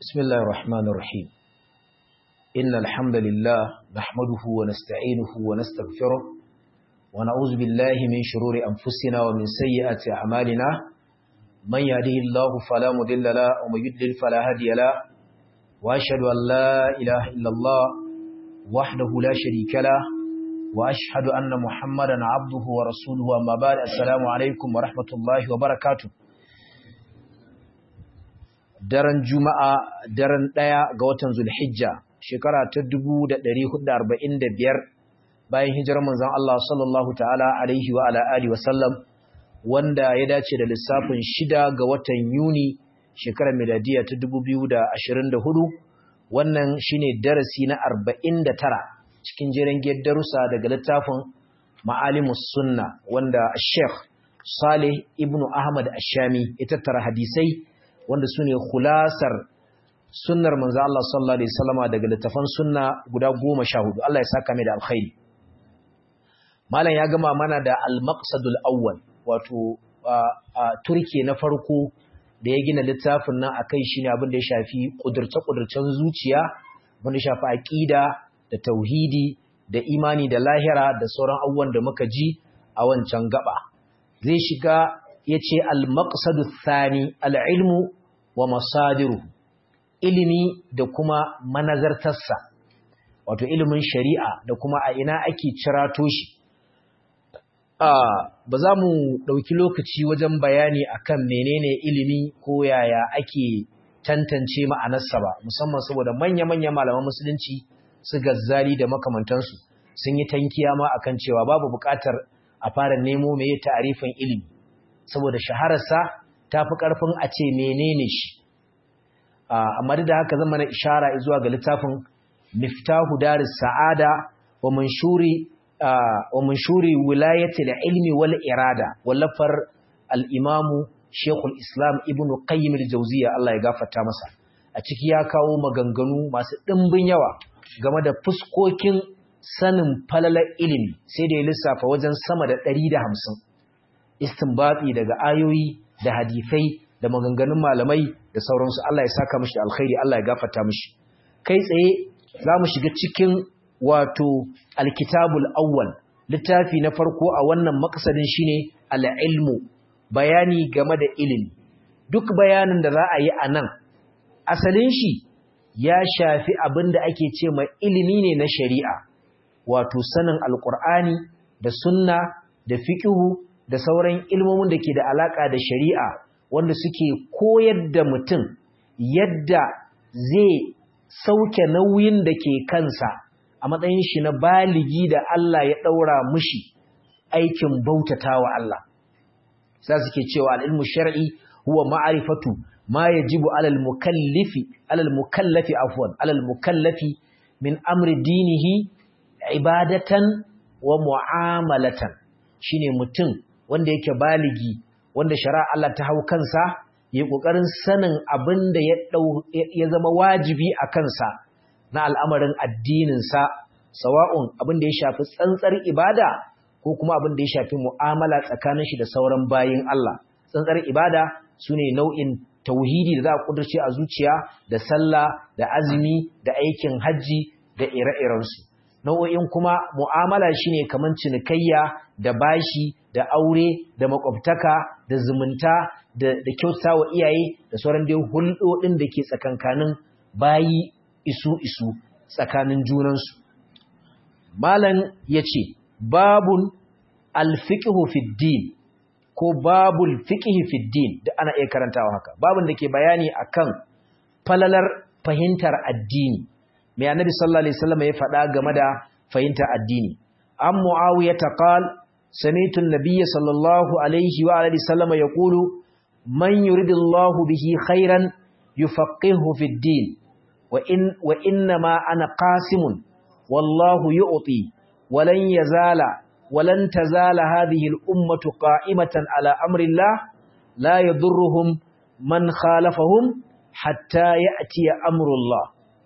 بسم الله الرحمن الرحيم إن الحمد لله نحمده ونستعينه ونستغفره ونعوذ بالله من شرور أنفسنا ومن سيئات أعمالنا من يهده الله فلا مضل له ومن يضلل فلا هادي له وأشهد أن لا إله إلا الله وحده لا شريك له وأشهد أن محمدا عبده ورسوله أما بعد السلام عليكم ورحمة الله وبركاته daren juma'a daren ɗaya ga watan zulhijja shekara ta 1445 bayan hijirar manzon Allah sallallahu ta'ala alaihi wa ala alihi wa sallam wanda ya dace da lissafin shida ga watan yuni shekarar miladiya ta 2024 wannan shine darasi na 49 cikin jerin darussa daga littafin ma'alimus sunna wanda Sheikh Saleh ibn Ahmad Ashami ya tattara hadisai wanda su ne khulasar sunnar manzo Allah sallallahu alaihi wasallama daga littafan sunna guda 14 Allah ya saka mai da alkhairi malam ya gama mana da al-maqsadul awwal wato turke na farko da ya gina littafin nan akai shine abin da ya shafi kudurce-kudurcen zuciya wanda ya shafi aqida da tauhidi da imani da lahira da sauran abubuwan da muka ji a wancan gaba zai shiga ya ce al-maqsadu thani al-ilmu wa masadiru ilimi da kuma manazartarsa wato ilimin shari'a da kuma a ina ake cirato shi ba za mu ɗauki lokaci wajen bayani akan menene ilimi ko yaya ake tantance ma'anarsa ba musamman saboda manya-manya malaman musulunci su gazzali da makamantansu sun yi tankiya ma akan cewa babu buƙatar a fara nemo mai ta'arifin ilimi saboda shahararsa ta fi ƙarfin a ce menene shi amma da haka zama na ishara zuwa ga littafin miftahu daris sa'ada wa manshuri wa manshuri wilayatil ilmi wal irada wallafar al-imamu Sheikhul Islam Ibn Qayyim al-Jawziyya Allah ya gafarta masa a ciki ya kawo maganganu masu ɗimbin yawa game da fuskokin sanin falalar ilimi sai da ya lissafa wajen sama da 150 istinbati daga ayoyi da hadifai da maganganun malamai da sauransu Allah ya saka mishi alkhairi Allah ya gafarta mishi kai tsaye za mu shiga cikin wato alkitabul awwal littafi na farko a wannan makasadin shine al-ilmu bayani game da ilimi duk bayanin da za a yi a nan asalin shi ya shafi abin da ake ce ma ilimi ne na shari'a wato sanin alkur'ani da sunna da fiqhu da sauran ilmomin da ke da alaka da shari'a wanda suke koyar da mutum yadda zai sauke nauyin da ke kansa a matsayin shi na baligi da Allah ya daura mushi aikin bautatawa Allah sai suke cewa al-ilmu shar'i huwa ma'rifatu ma yajibu 'alal mukallifi 'alal mukallafi afwan 'alal mukallafi min amri dinihi ibadatan wa mu'amalatan shine mutum wanda yake baligi wanda shari'a Allah ta hau kansa yayi kokarin sanin abin da ya ya zama wajibi a kansa na al'amarin addinin sa sawa'un abin da ya shafi tsantsar ibada ko kuma abin da ya shafi mu'amala tsakanin shi da sauran bayin Allah tsantsar ibada sune nau'in tauhidi da za a kudurce a zuciya da sallah da azumi da aikin haji da ire-irensu nau'o'in kuma mu'amala shine kaman cinikayya da bashi da aure da makwabtaka da zumunta da da kyautawa iyaye da sauran dai hulɗoɗin da ke tsakankanin bayi isu isu tsakanin junansu malam yace babun alfiqhu fid din ko babul fiqhi fid din da ana iya karantawa haka babun da ke bayani akan falalar fahimtar addini mai annabi sallallahu alaihi wasallam ya faɗa game da fahimtar addini an muawiya ta qal sami'tu an-nabiy sallallahu alaihi wa alihi wasallam yaqulu man yuridillahu bihi khairan yufaqihu fid din wa in wa inna ma ana qasimun wallahu yu'ti walan yazala walan tazala hadhihi al-ummatu qa'imatan ala amri Allah la yadurruhum man khalafahum hatta ya'ti amru Allah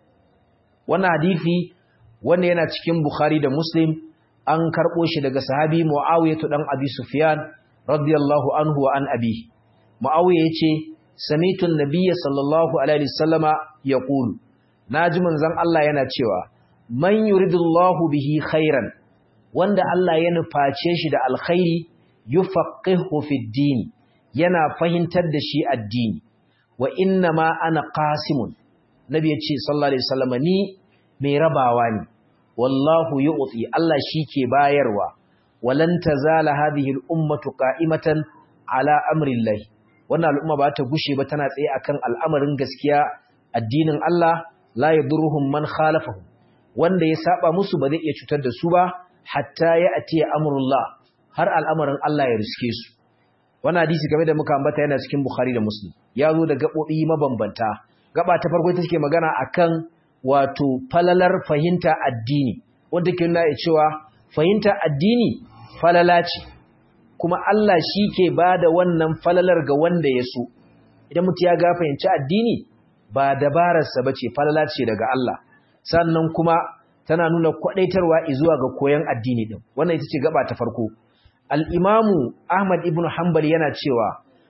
wannan hadisi wanda yana cikin Bukhari da Muslim an karbo shi daga sahabi Muawiyah dan Abi Sufyan radiyallahu anhu wa an abi Muawiya yace samitu an-nabiyya sallallahu alaihi wasallama yaqulu naji manzon Allah yana cewa man yuridullahu bihi khairan wanda Allah ya nuface shi da alkhairi yufaqihu fid din yana fahimtar da shi addini wa inna ma ana qasimun nabi ya ce sallallahu alaihi wasallam ni mai rabawa ne wallahu yu'ti Allah ke bayarwa walan tazala hadhihi al-ummatu qa'imatan ala amri Allah wannan al'umma ba ta gushe ba tana tsaye akan al'amarin gaskiya addinin Allah la yadurruhum man khalafahu wanda ya saba musu ba zai iya cutar da su ba hatta ya atiya amrullah har al'amarin Allah ya riske su wannan hadisi game da muka ambata yana cikin Bukhari da Muslim ya zo da gabobi mabambanta gaba ta farko ita take magana akan wato falalar fahimta addini wanda ke nuna cewa fahimta addini falala ce kuma Allah shi ke bada wannan falalar ga wanda ya so idan mutum ya ga fahimci addini ba dabararsa bace falala ce daga Allah sannan kuma tana nuna kwadaitarwa zuwa ga koyon addini din wannan ita ce gaba ta farko al-imamu Ahmad ibn Hanbal yana cewa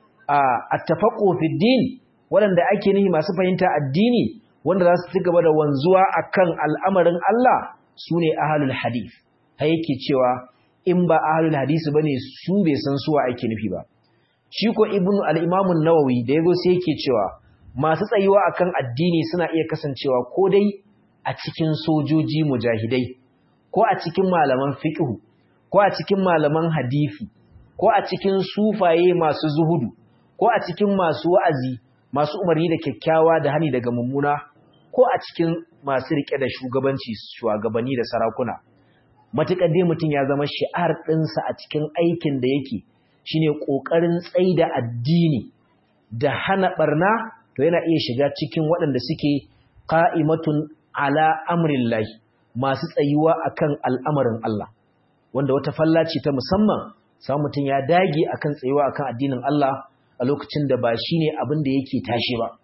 at-tafaqqu fi din waɗanda ake nihi masu fahimta addini wanda za su ci gaba da wanzuwa akan al'amarin Allah sune ahlul hadith har yake cewa in ba ahlul hadisi bane su bai san suwa ake nufi ba shi ko ibnu al-imam an-nawawi da yago sai yake cewa masu tsayuwa akan addini suna iya kasancewa ko dai a cikin sojoji mujahidai ko a cikin malaman fiqh ko a cikin malaman hadisi ko a cikin sufaye masu zuhudu ko a cikin masu wa'azi masu umarni da kyakkyawa da hani daga mummuna ko a cikin masu rike da shugabanci shugabanni da sarakuna matuƙar dai mutum ya zama shi'ar ɗinsa a cikin aikin da yake shine ƙoƙarin tsaida addini da hana ɓarna to yana iya shiga cikin waɗanda suke ƙa'imatun ala amrillahi masu tsayuwa akan al'amarin Allah wanda wata falla ce ta musamman samun mutum ya dage akan tsayuwa akan addinin Allah a lokacin da ba shine abin da yake tashi ba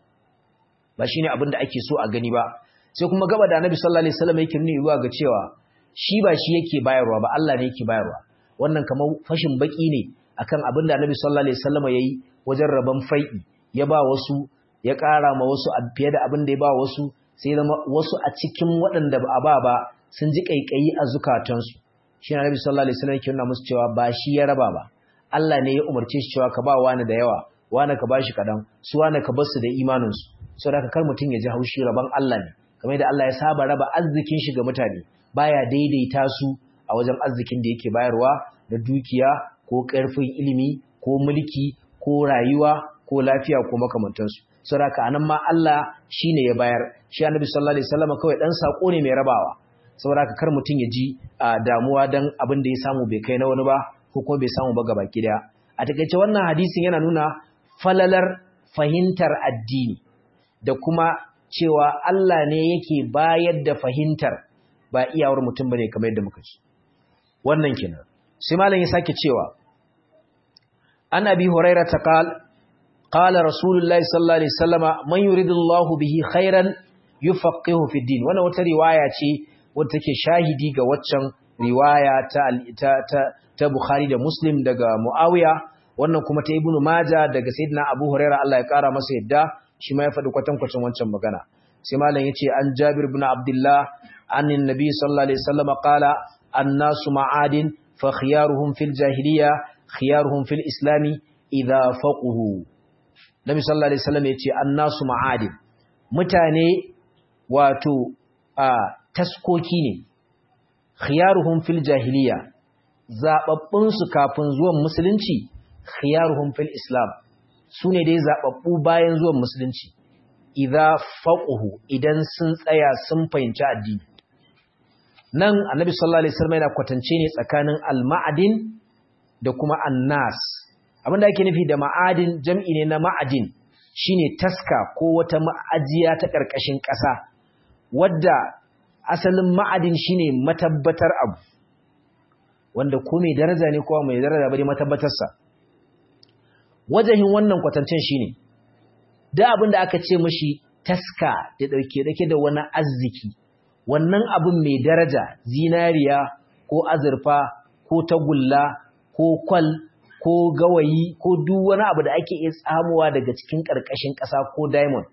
ba shine abin da ake so a gani ba sai kuma gaba da Annabi sallallahu alaihi wasallam yake nuna ga cewa shi ba shi yake bayarwa ba Allah ne yake bayarwa wannan kamar fashin baki ne akan abin da Annabi sallallahu alaihi wasallam yayi wajen raban fai'i ya ba wasu ya ƙara ma wasu fiye da abin da ya ba wasu sai zama wasu a cikin waɗanda ba a ba ba sun ji kaikayi a zukatansu shi Annabi sallallahu alaihi wasallam yake nuna musu cewa ba shi ya raba ba Allah ne ya umarce shi cewa ka ba wani da yawa wani ka bashi kadan su wani ka bar su da imanin su saboda kar mutum ya ji haushi raban Allah ne kamar da Allah ya saba raba arzikin shi ga mutane baya daidaita su a wajen arzikin da yake bayarwa da dukiya ko ƙarfin ilimi ko mulki ko rayuwa ko lafiya ko makamantansu saboda anan ma Allah shine ya bayar shi Annabi sallallahu alaihi wasallam kawai dan sako ne mai rabawa saboda kar mutum ya ji damuwa dan abin da ya samu bai kai na wani ba ko kuma bai samu ba gaba daya a takeice wannan hadisin yana nuna falalar fahimtar addini da kuma cewa Allah ne yake bayar da fahimtar ba iyawar mutum bane kamar yadda muka ci wannan kenan sai malam ya sake cewa an abi hurairah ta qal qala rasulullahi sallallahu alaihi wasallama man yuridullahu bihi khairan yufaqihu fi din wannan wata riwaya ce wadda take shahidi ga waccan riwaya ta ta ta Bukhari da Muslim daga Muawiya wannan kuma ta Ibn Majah daga Sayyidina Abu Hurairah Allah ya kara masa yadda shi ma ya faɗi kwatankwacin wancan magana sai malam yace an Jabir ibn Abdullah annin nabi sallallahu alaihi wasallam qala annasu ma'adin fa khiyaruhum fil jahiliya khiyaruhum fil islami idha faquhu Nabi sallallahu alaihi wasallam yace annasu ma'adin mutane wato a taskoki ne khiyaruhum fil jahiliya zababbun su kafin zuwan musulunci khiyaruhum fil islam sune dai zababbu bayan zuwan musulunci idza faquhu idan sun tsaya sun fahimci addini nan annabi sallallahu alaihi wasallam yana kwatance ne tsakanin al-ma'adin da kuma annas abinda ake nufi da ma'adin jam'i ne na ma'adin shine taska ko wata ma'ajiya ta ƙarƙashin ƙasa wadda asalin ma'adin shine matabbatar abu wanda ko mai daraja ne ko mai daraja bane matabbatarsa wajahin wannan kwatancen shine da abin da aka ce mashi taska da dauke dake da wani arziki wannan abin mai daraja zinariya ko azurfa ko tagulla ko kwal ko gawayi ko duk wani abu da ake iya tsamuwa daga cikin ƙarƙashin ƙasa ko diamond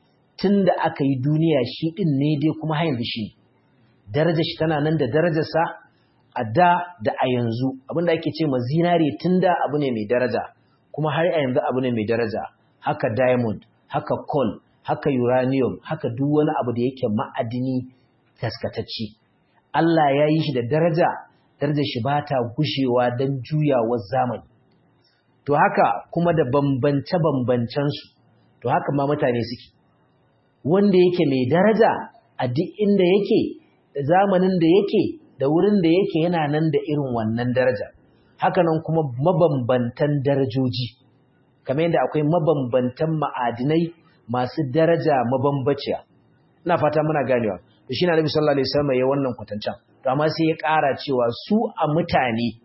tun da aka yi duniya shi ɗin ne dai kuma har yanzu shi darajar shi tana nan da darajarsa a da da a yanzu abinda ake ce ma zinare tun da abu ne mai daraja kuma har a yanzu abu ne mai daraja haka diamond haka coal haka uranium haka duk wani abu da yake ma'adini taskatacci Allah ya yi shi da daraja darajar shi ba ta gushewa don juyawar zamani to haka kuma da bambance-bambancensu to haka ma mutane suke wanda yake mai daraja a duk inda yake da zamanin da yake da wurin da yake yana nan da irin wannan daraja hakanan kuma mabambantan darajoji kamar yadda akwai mabambantan ma'adinai masu daraja mabambaciya ina fata muna ganewa to shi na nabi sallallahu alaihi wasallam ya wannan kwatancan to amma sai ya ƙara cewa su a mutane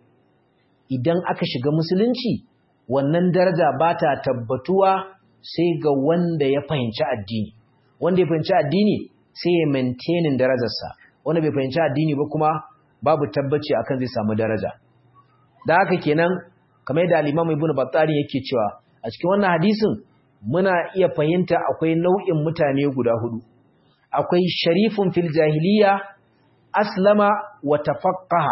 idan aka shiga musulunci wannan daraja ba ta tabbatuwa sai ga wanda ya fahimci addini wanda ya fahimci addini sai ya maintainin darajarsa wanda bai fahimci addini ba kuma babu tabbaci akan zai samu daraja da haka kenan kamar yadda al-Imam Ibn Battari yake cewa a cikin wannan hadisin muna iya fahimta akwai nau'in mutane guda hudu akwai sharifun fil jahiliya aslama wa tafaqqaha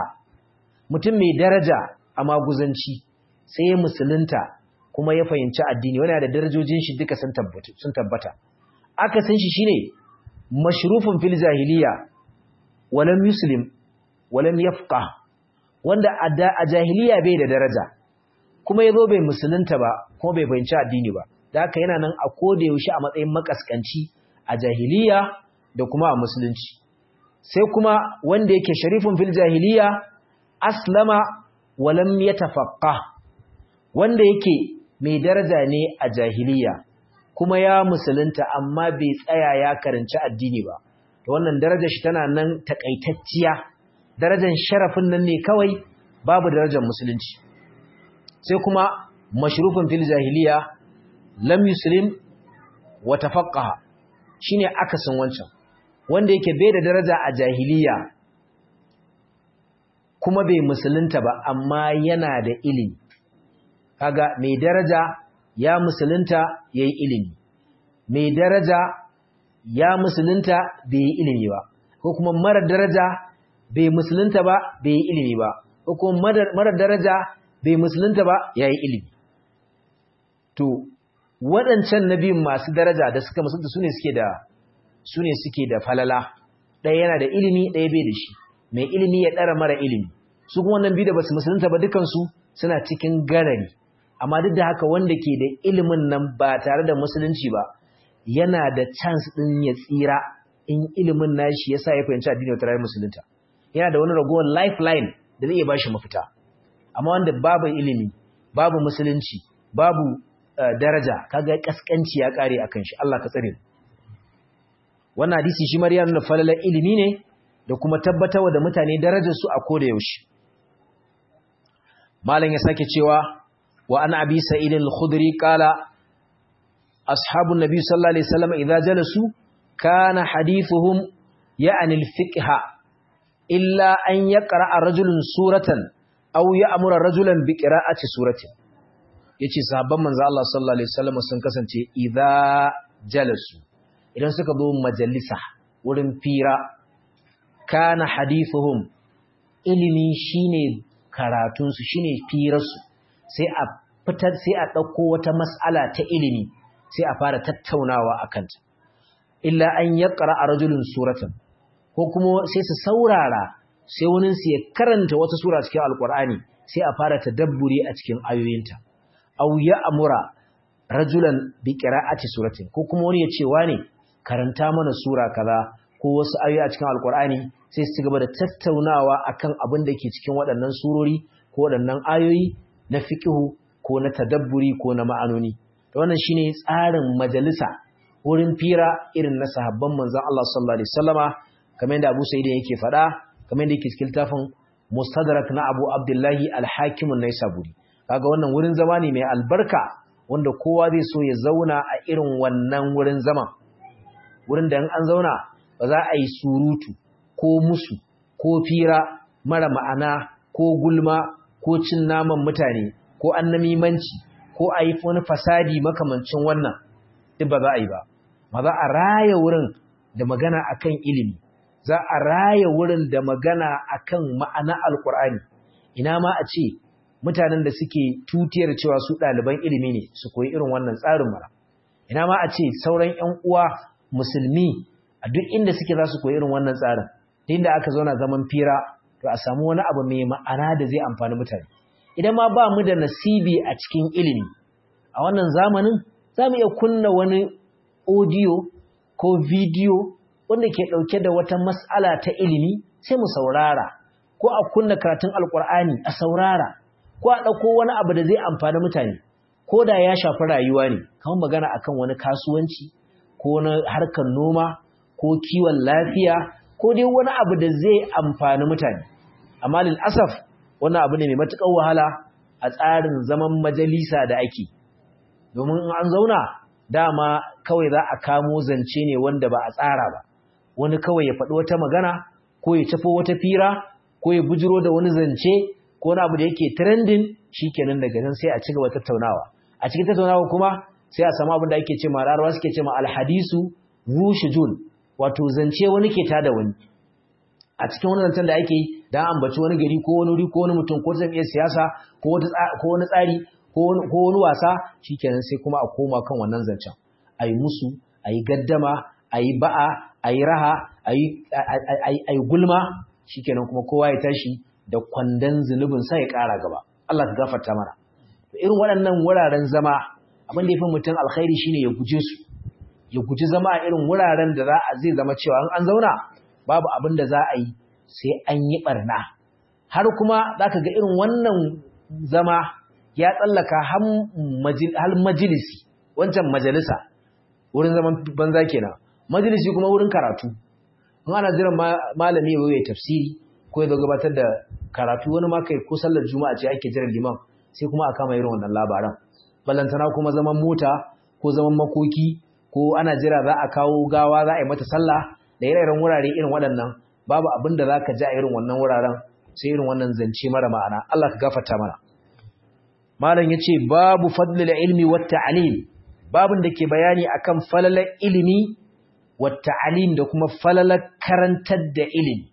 mutum mai daraja a maguzanci sai ya musulunta kuma ya fahimci addini wani da darajojin shi duka sun tabbata sun tabbata aka san shi shine mashrufun fil jahiliya walam yuslim walam yafqah wanda a jahiliya bai da daraja kuma yazo bai musulunta ba kuma bai fahimci addini ba da haka yana nan a koda yaushe a matsayin makaskanci a jahiliya da kuma a musulunci sai kuma wanda yake sharifun fil jahiliya aslama walam yatafaqqah wanda yake mai daraja ne a jahiliya kuma ya musulunta amma bai tsaya ya karanci addini ba to wannan darajar shi tana nan takaitacciya darajar sharafin nan ne kawai babu darajar musulunci sai kuma mashrufin fil jahiliya lam yuslim wa tafaqqaha shine akasin wancan wanda yake bai da daraja a jahiliya kuma bai musulunta ba amma yana da ilimi kaga mai daraja ya musulunta yayi ilimi mai daraja ya musulunta bai yi ilimi ba ko kuma mara daraja bai musulunta ba bai yi ilimi ba ko kuma mara daraja bai musulunta ba yayi ilimi to waɗancan nabiyun masu daraja da suka musulunta sune suke da sune suke da falala ɗaya yana da ilimi ɗaya bai da shi mai ilimi ya ɗara mara ilimi su kuma wannan biyu da basu musulunta ba dukansu suna cikin garari amma duk da haka wanda ke da ilimin nan ba tare da musulunci ba yana da chance ɗin ya tsira in ilimin nashi yasa ya fahimci addini wata rayuwar musulunta yana da wani ragowar lifeline da zai iya bashi mafita amma wanda babu ilimi babu musulunci babu daraja kaga kaskanci ya kare akan shi Allah ka tsare wannan hadisi shi mariya nuna falalar ilimi ne da kuma tabbatarwa da mutane darajar su a koda yaushe malam ya sake cewa wa an abi sa'id al-khudri qala ashabun nabi sallallahu alaihi wasallam idza jalasu kana hadithuhum ya'ni al-fiqha illa an yaqra'a rajulun suratan aw ya'muru rajulan bi qira'ati suratin yace sahabban manzo Allah sallallahu alaihi wasallam sun kasance idza jalasu idan suka zo majalisa wurin fira kana hadithuhum ilimi shine karatun su shine firarsu sai a fitar sai a dauko wata mas'ala ta ilimi sai a fara tattaunawa akan ta illa an yaqra rajulun suratan ko kuma sai su saurara sai wani su ya karanta wata sura cikin alqur'ani sai a fara tadabburi a cikin ayoyinta aw ya'mura rajulan bi qira'ati suratin ko kuma wani ya ce wane karanta mana sura kaza ko wasu ayoyi a cikin alqur'ani sai su gaba da tattaunawa akan abin da ke cikin waɗannan surori ko waɗannan ayoyi na fiqhu ko na tadabburi ko na ma'anoni to wannan shine tsarin majalisa wurin fira irin na sahabban manzon Allah sallallahu alaihi wasallama kamar yadda Abu Sa'id yake faɗa kamar yadda yake cikin tafin Mustadrak na Abu Abdullahi Al-Hakim an-Naisaburi kaga wannan wurin zama ne mai albarka wanda kowa zai so ya zauna a irin wannan wurin zama wurin da an zauna ba za a yi surutu ko musu ko fira mara ma'ana ko gulma ko cin naman mutane ko ko annamimanci ko a yi wani fasadi makamancin wannan duk ba za a yi ba ma za a raya wurin da magana akan ilimi za a raya wurin da magana akan ma'ana alkur'ani ina ma a ce mutanen da suke tutiyar cewa su ɗaliban ilimi ne su koyi irin wannan tsarin mara ina ma a ce sauran 'yan uwa musulmi a duk inda suke za su koyi irin wannan tsarin inda aka zauna zaman fira to a samu wani abu mai ma'ana da zai amfani mutane idan ma ba mu da nasibi a cikin ilimi a wannan zamanin za mu iya kunna wani audio ko video wanda ke ɗauke da wata mas'ala ta ilimi sai mu saurara ko a kunna karatun alkur'ani a saurara ko a ɗauko wani abu da zai amfani mutane ko da ya shafi rayuwa ne kamar magana akan wani kasuwanci ko na harkar noma ko kiwon lafiya ko dai wani abu da zai amfani mutane amma lil asaf wannan abu ne mai matuƙar wahala a tsarin zaman majalisa da ake domin in an zauna dama kawai za a kamo zance ne wanda ba a tsara ba wani kawai ya faɗi wata magana ko ya tafo wata fira ko ya bujiro da wani zance ko wani abu da yake trending shikenan daga nan sai a ci gaba tattaunawa a cikin tattaunawa kuma sai a samu abin da ake ce ma rarwa suke ce ma alhadisu rushujun wato zance wani ke tada wani a cikin wani zancen da ake yi da ambaci wani gari ko wani wuri ko wani mutum ko jam'iyyar siyasa ko wani tsari ko wani wasa shikenan sai kuma a koma kan wannan zancen a yi musu a yi gaddama a yi ba'a a yi raha a yi gulma shikenan kuma kowa ya tashi da kwandon zunubin sa ya ƙara gaba Allah ka gafarta mana irin waɗannan wuraren zama abin da ya fi mutum alkhairi shine ya guje su ya guji zama a irin wuraren da za a zai zama cewa an zauna babu abin da za a yi sai an yi barna har kuma za ka ga irin wannan zama ya tsallaka har majalisi wancan majalisa wurin zaman banza kenan majalisi kuma wurin karatu in ana jiran malami ya ya tafsiri ko ya gabatar da karatu wani ma kai ko sallar juma'a ce ake jiran liman sai kuma a kama irin wannan labaran ballantana kuma zaman mota ko zaman makoki ko ana jira za a kawo gawa za a yi mata sallah da ire-iren wurare irin waɗannan babu abin da za ka ji a irin wannan wuraren sai irin wannan zance mara ma'ana Allah ka gafarta mana malam ya ce babu fadlil ilmi wa ta'alim babin da ke bayani akan falalar ilimi wa ta'alim da kuma falalar karantar da ilimi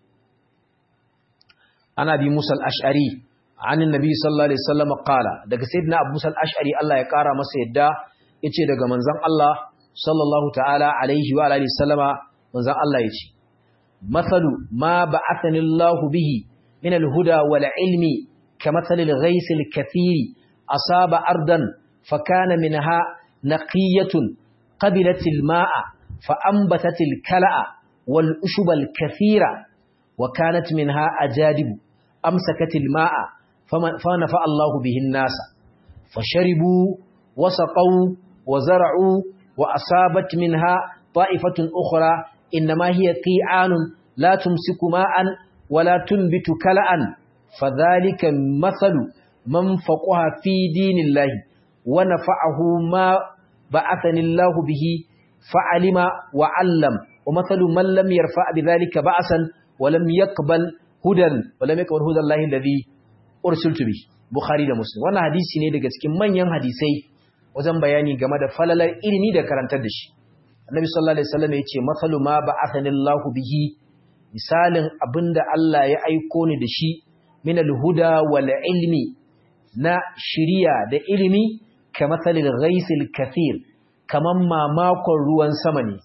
ana bi musal ash'ari anin nabi sallallahu alaihi wasallam qala daga sayyidina abu musal ash'ari Allah ya kara masa yadda yace daga manzon Allah sallallahu ta'ala alaihi wa alihi sallama manzon Allah yace mathalu ma ba'athani Allah bihi min al-huda wal ilmi kamathali al-ghayth al-kathiri asaba ardan fakana minha naqiyatun qabilat al-ma'a فأنبتت الكلأ والأشب الكثيرة وكانت منها أجادب أمسكت الماء فنفع الله به الناس فشربوا وسقوا وزرعوا وأصابت منها طائفة أخرى إنما هي قيعان لا تمسك ماء ولا تنبت كلأ فذلك مثل من فقها في دين الله ونفعه ما بعثني الله به فعلم وعلم ومثل من لم يرفع بذلك بأسا ولم يقبل هدى ولم يقبل هدى الله الذي أرسلت به Bukhari da Muslim wannan hadisi ne daga cikin manyan hadisai wajen bayani game da falalar ilimi da karantar da shi Annabi sallallahu alaihi wasallam yace mathalu ma ba'athani Allahu bihi misalin abinda Allah ya aiko ni da shi min al-huda wal ilmi na shiriya da ilimi kamathalil ghaisil kathir kaman mamakon ruwan sama ne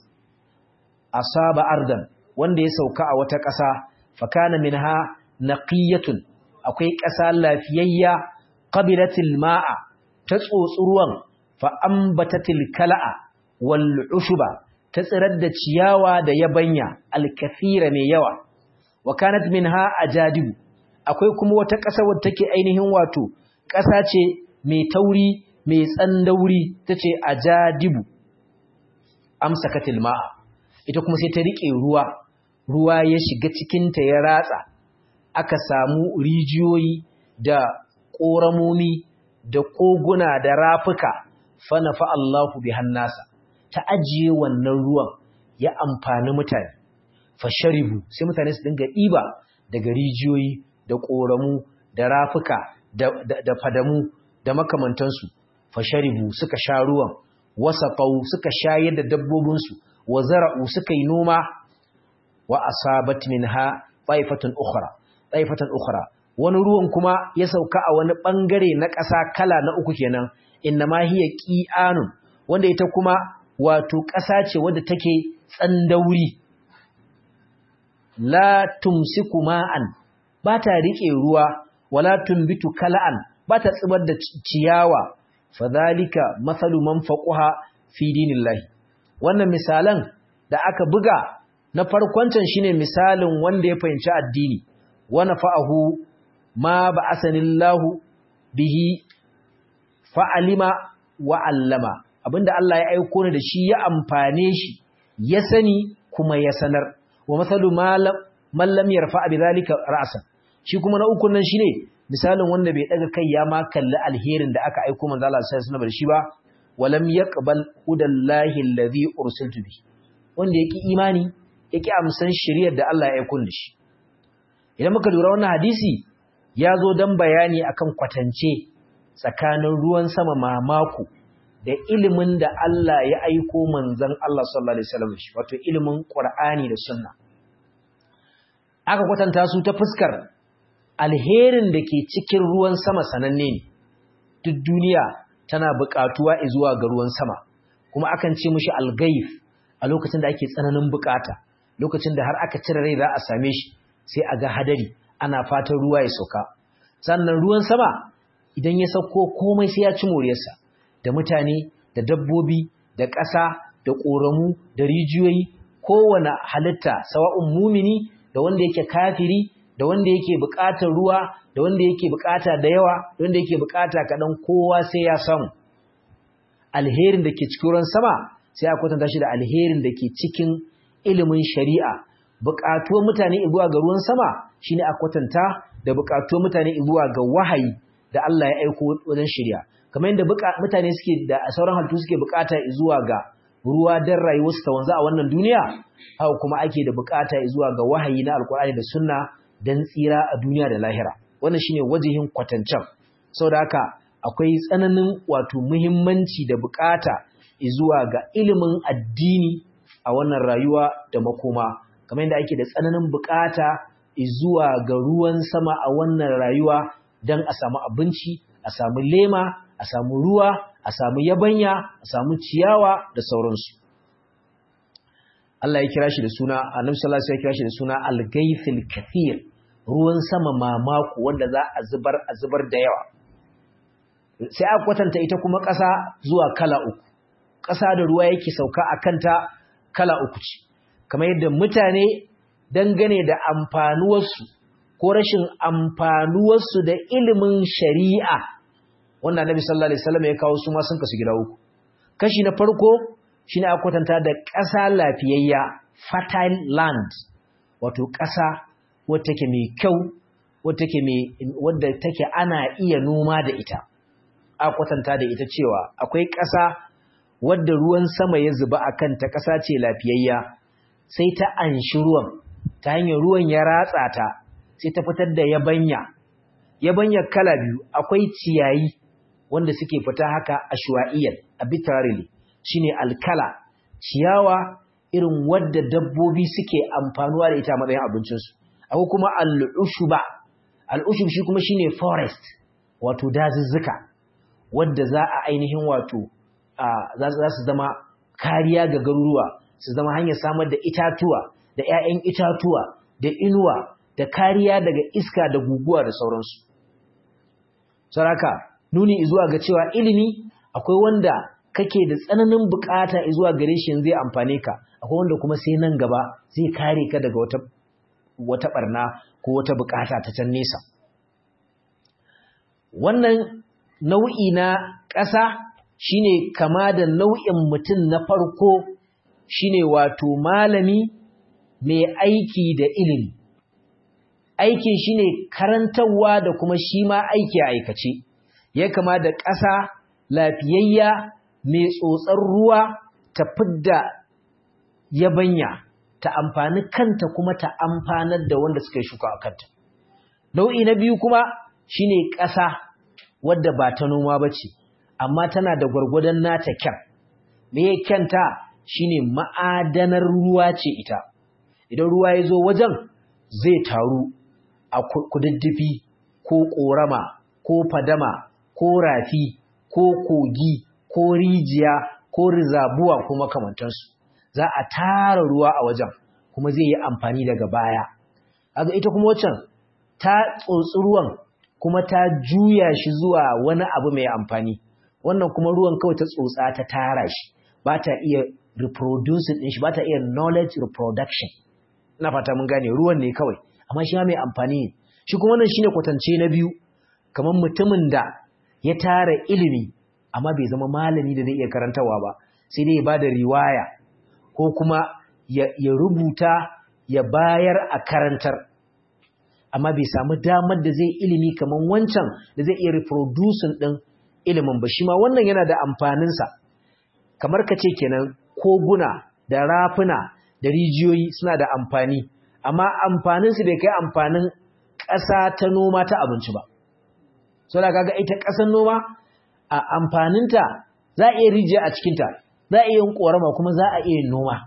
asaba ardan wanda ya sauka a wata ƙasa fakana minha naqiyatun akwai ƙasa lafiyayya qabilatil ma'a ta tsotsi ruwan fa ambatatil kala'a wal ushuba ta tsirar da ciyawa da yabanya alkathira mai yawa wa kanat minha ajadibu akwai kuma wata ƙasa wadda take ainihin wato ƙasa ce mai tauri mai tsandauri tace ajadibu amsakatil ma'a ita kuma sai ta rike ruwa ruwa ya shiga cikin ta ya ratsa aka samu rijiyoyi da koramomi da koguna da rafuka fa nafa Allahu bihan nasa ta ajiye wannan ruwan ya amfani mutane fa sharibu sai mutane su dinga diba daga rijiyoyi da koramu da rafuka da, da, da fadamu da makamantansu fasharibu suka sha ruwan wasaqau suka shayar da dabbobinsu wa zara'u suka yi noma wa asabat minha taifatun ukhra taifatan ukhra wani ruwan kuma ya sauka a wani bangare na ƙasa kala na uku kenan innama hiya qi'anun wanda ita kuma wato ƙasa ce wadda take tsandauri la tumsiku ma'an ba ta rike ruwa wala tumbitu kala'an ba ta tsibar da ciyawa fadhalika mathalu man faquha fi dinillahi wannan misalan da aka buga na farkoncan shine misalin wanda ya fahimci addini wa nafa'ahu ma ba'asanillahu bihi fa'alima wa allama abinda Allah ya aiko ni da shi ya amfane shi ya sani kuma ya sanar wa masalu man lam yarfa bi zalika ra'san shi kuma na uku nan shine misalin wanda bai daga kai ya ma kalli alherin da aka aiko manzo Allah sallallahu alaihi wasallam da shi ba walam yaqbal udallahi alladhi ursiltu bi wanda yake imani yake amsan shiriyar da Allah ya aiko da shi idan muka lura wannan hadisi ya zo dan bayani akan kwatance tsakanin ruwan sama mamako da ilimin da Allah ya aiko manzon Allah sallallahu alaihi wasallam shi wato ilimin Qur'ani da Sunna aka kwatanta su ta fuskar alherin da ke cikin ruwan sama sananne ne duk duniya tana buƙatuwa zuwa ga ruwan sama kuma akan ce mishi algaif a lokacin da ake tsananin buƙata lokacin da har aka cire rai za a same shi sai a ga hadari ana fatan ruwa ya sauka sannan ruwan sama idan ya sauko komai sai ya ci moriyarsa da mutane da dabbobi da ƙasa da ƙoramu da rijiyoyi kowane halitta sawa'un mumini da wanda yake kafiri da wanda yake buƙatar ruwa da wanda yake buƙata da yawa da wanda yake buƙata kaɗan kowa sai ya samu alherin da ke cikin ruwan sama sai a kwatanta shi da alherin da ke cikin ilimin shari'a buƙatuwar mutane zuwa ga ruwan sama shine a kwatanta da buƙatuwar mutane zuwa ga wahayi da Allah ya aiko wajen shari'a kamar yadda mutane suke da sauran halittu suke buƙata zuwa ga ruwa don rayuwarsu ta wanzu a wannan duniya haka kuma ake da buƙata zuwa ga wahayi na alkur'ani da sunna don tsira a duniya da lahira wannan shine wajihin kwatancan saboda haka akwai tsananin wato muhimmanci da buƙata zuwa ga ilimin addini a wannan rayuwa da makoma kamar yadda ake da tsananin bukata zuwa ga ruwan sama a wannan rayuwa don a samu abinci a samu lema a samu ruwa a samu yabanya a samu ciyawa da sauransu Allah ya kira shi da suna annabi sallallahu alaihi ya kira shi da suna al-gaythil kathir ruwan sama mamako wanda za a zubar a zubar da yawa sai aka kwatanta ita kuma ƙasa zuwa kala uku ƙasa da ruwa yake sauka a kanta kala uku ce kamar yadda mutane dangane da amfanuwarsu ko rashin amfanuwarsu da ilimin shari'a wanda Annabi sallallahu alaihi wasallam ya kawo su ma sun kasu gida uku kashi na farko shine aka kwatanta da ƙasa lafiyayya fertile land wato ƙasa wadda take mai kyau wadda take mai wadda take ana iya noma da ita aka kwatanta da ita cewa akwai ƙasa wadda ruwan sama ya zuba a kanta ƙasa ce lafiyayya sai ta anshi ruwan ta hanyar ruwan ya ratsa ta sai ta fitar da yabanya yabanya kala biyu akwai ciyayi wanda suke fita haka ashwa'iyyan arbitrarily shine alkala ciyawa irin wadda dabbobi suke amfanuwa da ita a matsayin abincinsu akwai kuma al'ushuba al'ushub shi kuma shine forest wato dazuzzuka wadda za a ainihin wato za su zama kariya ga garuruwa su zama hanyar samar da itatuwa da 'ya'yan itatuwa da inuwa da kariya daga iska da guguwa da sauransu saraka nuni zuwa ga cewa ilimi akwai wanda kake da tsananin bukata zuwa gare shi zai amfane ka akwai wanda kuma sai nan gaba zai kare ka daga wata wata barna ko wata bukata ta can nesa wannan nau'i na ƙasa shine kama da nau'in mutum na farko shine wato malami mai aiki da ilimi aikin shine karantarwa da kuma shi ma aiki a aikace ya kama da ƙasa lafiyayya mai tsotsar ruwa ta fidda yabanya ta amfani kanta kuma ta amfanar da wanda suka yi shuka a kanta nau'i na biyu kuma shine ƙasa wadda ba ta noma ba ce amma tana da gwargwadon nata kyan me ya kyanta shine ma'adanar ruwa ce ita idan ruwa ya zo wajen zai taru a kududdufi ko ƙorama ko fadama ko rafi ko kogi ko rijiya ko rizabuwa ko makamantansu za a tara ruwa a wajen kuma zai yi amfani daga baya aga ita kuma waccan ta tsotsi ruwan kuma ta juya shi zuwa wani abu mai amfani wannan kuma ruwan kawai ta tsotsa ta tara shi ba ta iya reproducing din shi ba ta iya knowledge reproduction ina fata mun gane ruwan ne kawai amma shi ma mai amfani ne shi kuma wannan shine kwatance na biyu kamar mutumin da ya tara ilimi amma bai zama malami da zai iya karantawa ba sai dai ya bada riwaya ko kuma ya, ya rubuta ya bayar a karantar amma bai samu damar da zai ilimi kamar wancan da zai iya reproducing din ilimin ba shi ma wannan yana da amfaninsa kamar ka ce kenan koguna da rafuna da rijiyoyi suna da amfani amma amfaninsu bai kai amfanin ƙasa ta noma ta abinci ba so da kaga ita ƙasar noma a amfaninta za a iya rijiya a cikinta za a iya yin ƙorama kuma za a iya yin noma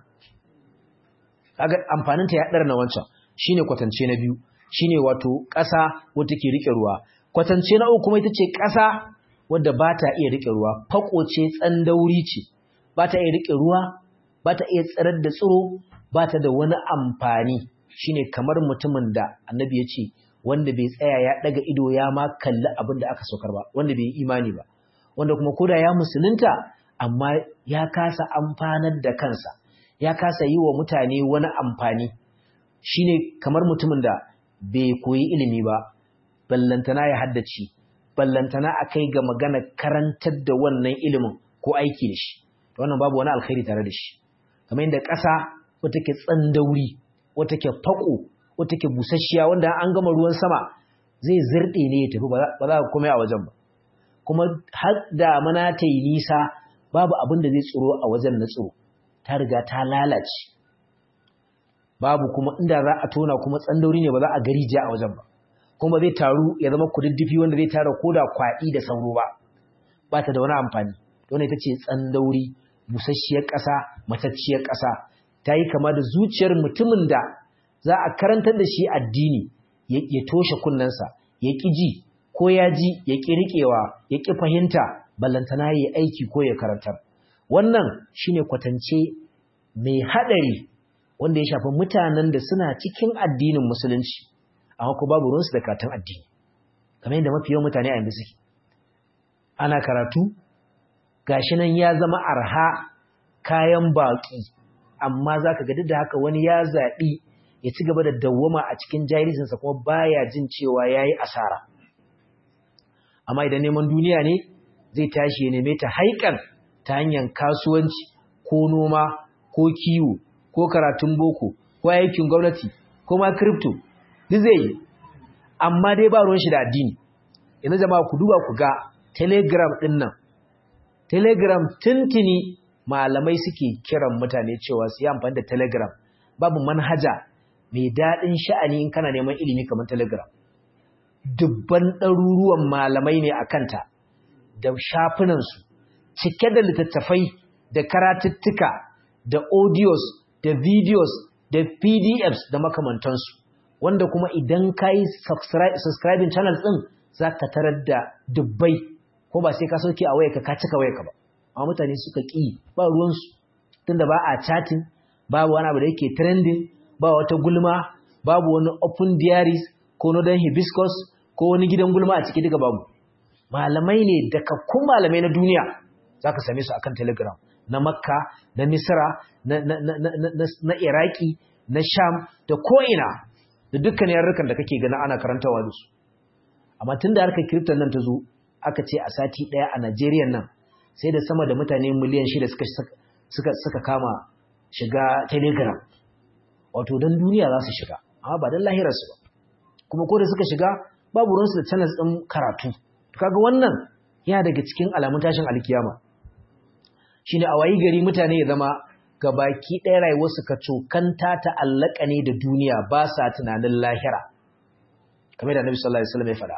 kaga amfaninta ya ɗara na wancan shine kwatance na biyu shine wato ƙasa wadda ke riƙe ruwa kwatance na uku kuma ita ce ƙasa wadda ba ta iya riƙe ruwa fako ce tsandauri ce ba ta iya riƙe ruwa ba ta iya tsirar da tsiro ba ta da wani amfani shine kamar mutumin da annabi ya ce wanda bai tsaya ya daga ido ya ma kalli abin da aka saukar ba wanda bai yi imani ba wanda kuma koda ya musulunta amma ya kasa amfanar da kansa ya kasa yi wa mutane wani amfani shine kamar mutumin da bai koyi ilimi ba ballantana ya haddace ballantana a kai ga magana karantar da wannan ilimin ko aiki da shi wannan babu wani alkhairi tare da shi kamar yadda ƙasa wata ke tsandauri wata ke fako wata ke busasshiya wanda an gama ruwan sama zai zirɗe ne ya tafi ba za ka kome a wajen ba kuma har da mana ta yi nisa babu abin da zai tsoro a wajen na tsoro ta riga ta lalace babu kuma inda za a tona kuma tsandauri ne ba za a gari ja a wajen ba kuma zai taru ya zama kududdufi wanda zai tara koda kwaɗi da sauro ba ba ta da wani amfani wannan ita ce tsandauri busasshiyar ƙasa matacciyar ƙasa ta yi kama da zuciyar mutumin da za a karantar da shi addini ya toshe kunnensa ya ƙi ji ko ya ji ya ƙi riƙewa ya ƙi fahimta ballantana ya yi aiki ko ya karantar wannan shine kwatance mai haɗari wanda ya shafi mutanen da suna cikin addinin musulunci amma ko babu ruwansu da karatun addini kamar yadda mafi yawan mutane a yanzu suke ana karatu gashi nan ya zama arha kayan baƙi amma za ka duk da haka wani ya zaɓi ya ci gaba da dawwama a cikin jahilcinsa kuma baya jin cewa ya yi asara amma idan neman duniya ne zai tashi ya neme ta haikan ta hanyar kasuwanci ko noma ko kiwo ko karatun boko ko aikin gwamnati ko ma crypto duk zai yi amma dai ba ruwan shi da addini yanzu jama'a ku duba ku ga telegram ɗin nan telegram tuntuni malamai suke kiran mutane cewa su yi amfani da telegram babu manhaja mai daɗin sha'ani in kana neman ilimi kamar telegram dubban ɗaruruwan malamai ne a kanta da shafinansu cike da littattafai da karatuttuka da audios da videos da pdfs da makamantansu wanda kuma idan ka yi subscribing channel ɗin za ka tarar da dubbai ko ba sai ka sauke a wayarka ka cika wayarka ba amma mutane suka ƙi ba ruwansu tunda ba a chatting babu wani abu da yake trending ba wata gulma babu wani open diaries ko northern hibiscus ko wani gidan gulma a ciki duka babu malamai ne dakakkun malamai na duniya za ka same su akan telegram na makka na misra na, na, na, na, na, na iraki na sham da ko'ina da dukkan yarurrukan da kake gana ana karantawa da su amma tun da harkar kiriftan nan ta zo aka ce a sati ɗaya a najeriya nan sai da sama da mutane miliyan shida suka, suka, suka kama shiga telegram wato don duniya za su shiga amma ba don lahirarsu ba kuma ko da suka shiga babu ruwansu da channels ɗin karatu kaga wannan yana daga cikin alamun tashin alkiyama shine a wayi gari mutane ya zama gabaki ɗaya rayuwarsu ka cokanta ta allaka ne da duniya ba sa tunanin lahira kamar da Nabi sallallahu alaihi wasallam ya faɗa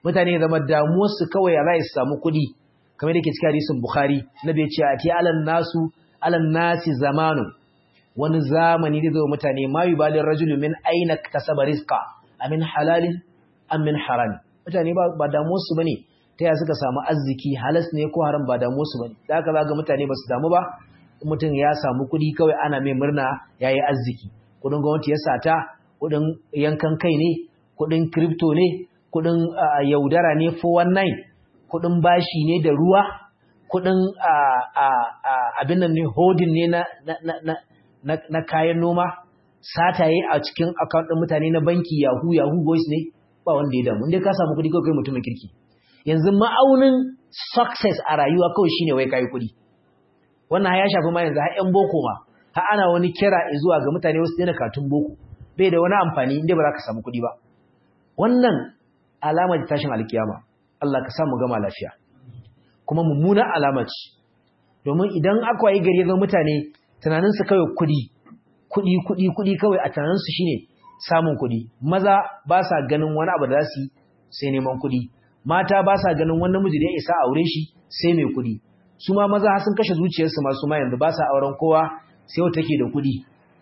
mutane zama damuwarsu kawai ya za su samu kuɗi kamar da ke cikin hadisin bukhari na bai ce a ti alan nasu alan nasi zamanu wani zamani da zai mutane ma yi balin rajulu min aina kasaba rizqa amin halalin amin harami mutane ba damuwarsu bane ta ya suka samu arziki halas ne ko haram ba damuwarsu bane da haka zaga mutane ba su damu ba mutum ya samu kuɗi kawai ana mai murna yayi arziki kuɗin gwamnati ya sata kuɗin yankan kai ne kuɗin crypto ne kuɗin yaudara ne 419 kuɗin bashi ne da ruwa kuɗin abin nan ne hodin ne na kayan noma sataye a cikin account ɗin mutane na banki yahoo yahoo boys ne ba wanda ya damu inda ka samu kuɗi kawai kai mutumin kirki yanzu ma'aunin success a rayuwa kawai shine wai kai kuɗi wannan ya shafi ma yanzu har ƴan boko ma har ana wani kira zuwa ga mutane wasu daina katun boko bai da wani amfani inda ba za ka samu kuɗi ba wannan alamar tashin alkiyama Allah ka samu gama lafiya kuma mummunan alama ce domin idan aka yi gari ga mutane tunaninsu kawai kuɗi kuɗi kuɗi kuɗi kawai a tunaninsu shine samun kuɗi maza ba sa ganin wani abu da za su yi sai neman kuɗi mata ba sa ganin wani namiji da ya isa aure shi sai mai kuɗi su ma maza sun kashe zuciyarsu masu ma yanzu ba sa auren kowa sai wata take da kuɗi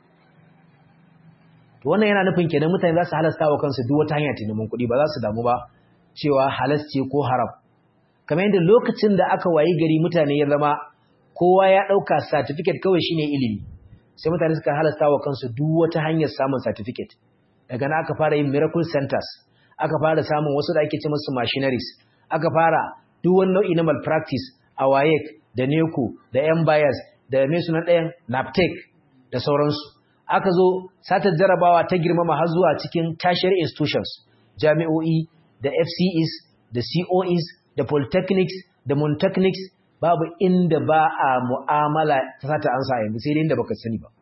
to wannan yana nufin kenan mutane za su halasta wa kansu duk wata hanya ta neman kuɗi ba za su damu ba cewa halas ce ko haram kamar yadda lokacin da aka wayi gari mutane ya zama kowa ya ɗauka certificate kawai shine ilimi sai mutane suka halasta wa kansu duk wata hanyar samun certificate daga nan aka fara yin miracle centers aka fara samun wasu da ake ce musu machineries aka fara duk wani nau'i na malpractice a WAEC da NECO da MBIAS da me sunan ɗayan NAPTEC da sauransu aka zo satar jarabawa ta girmama har zuwa cikin tertiary institutions jami'o'i da FCEs da COEs da polytechnics da montechnics babu inda ba a mu'amala ta sata ansa yanzu sai dai inda baka sani ba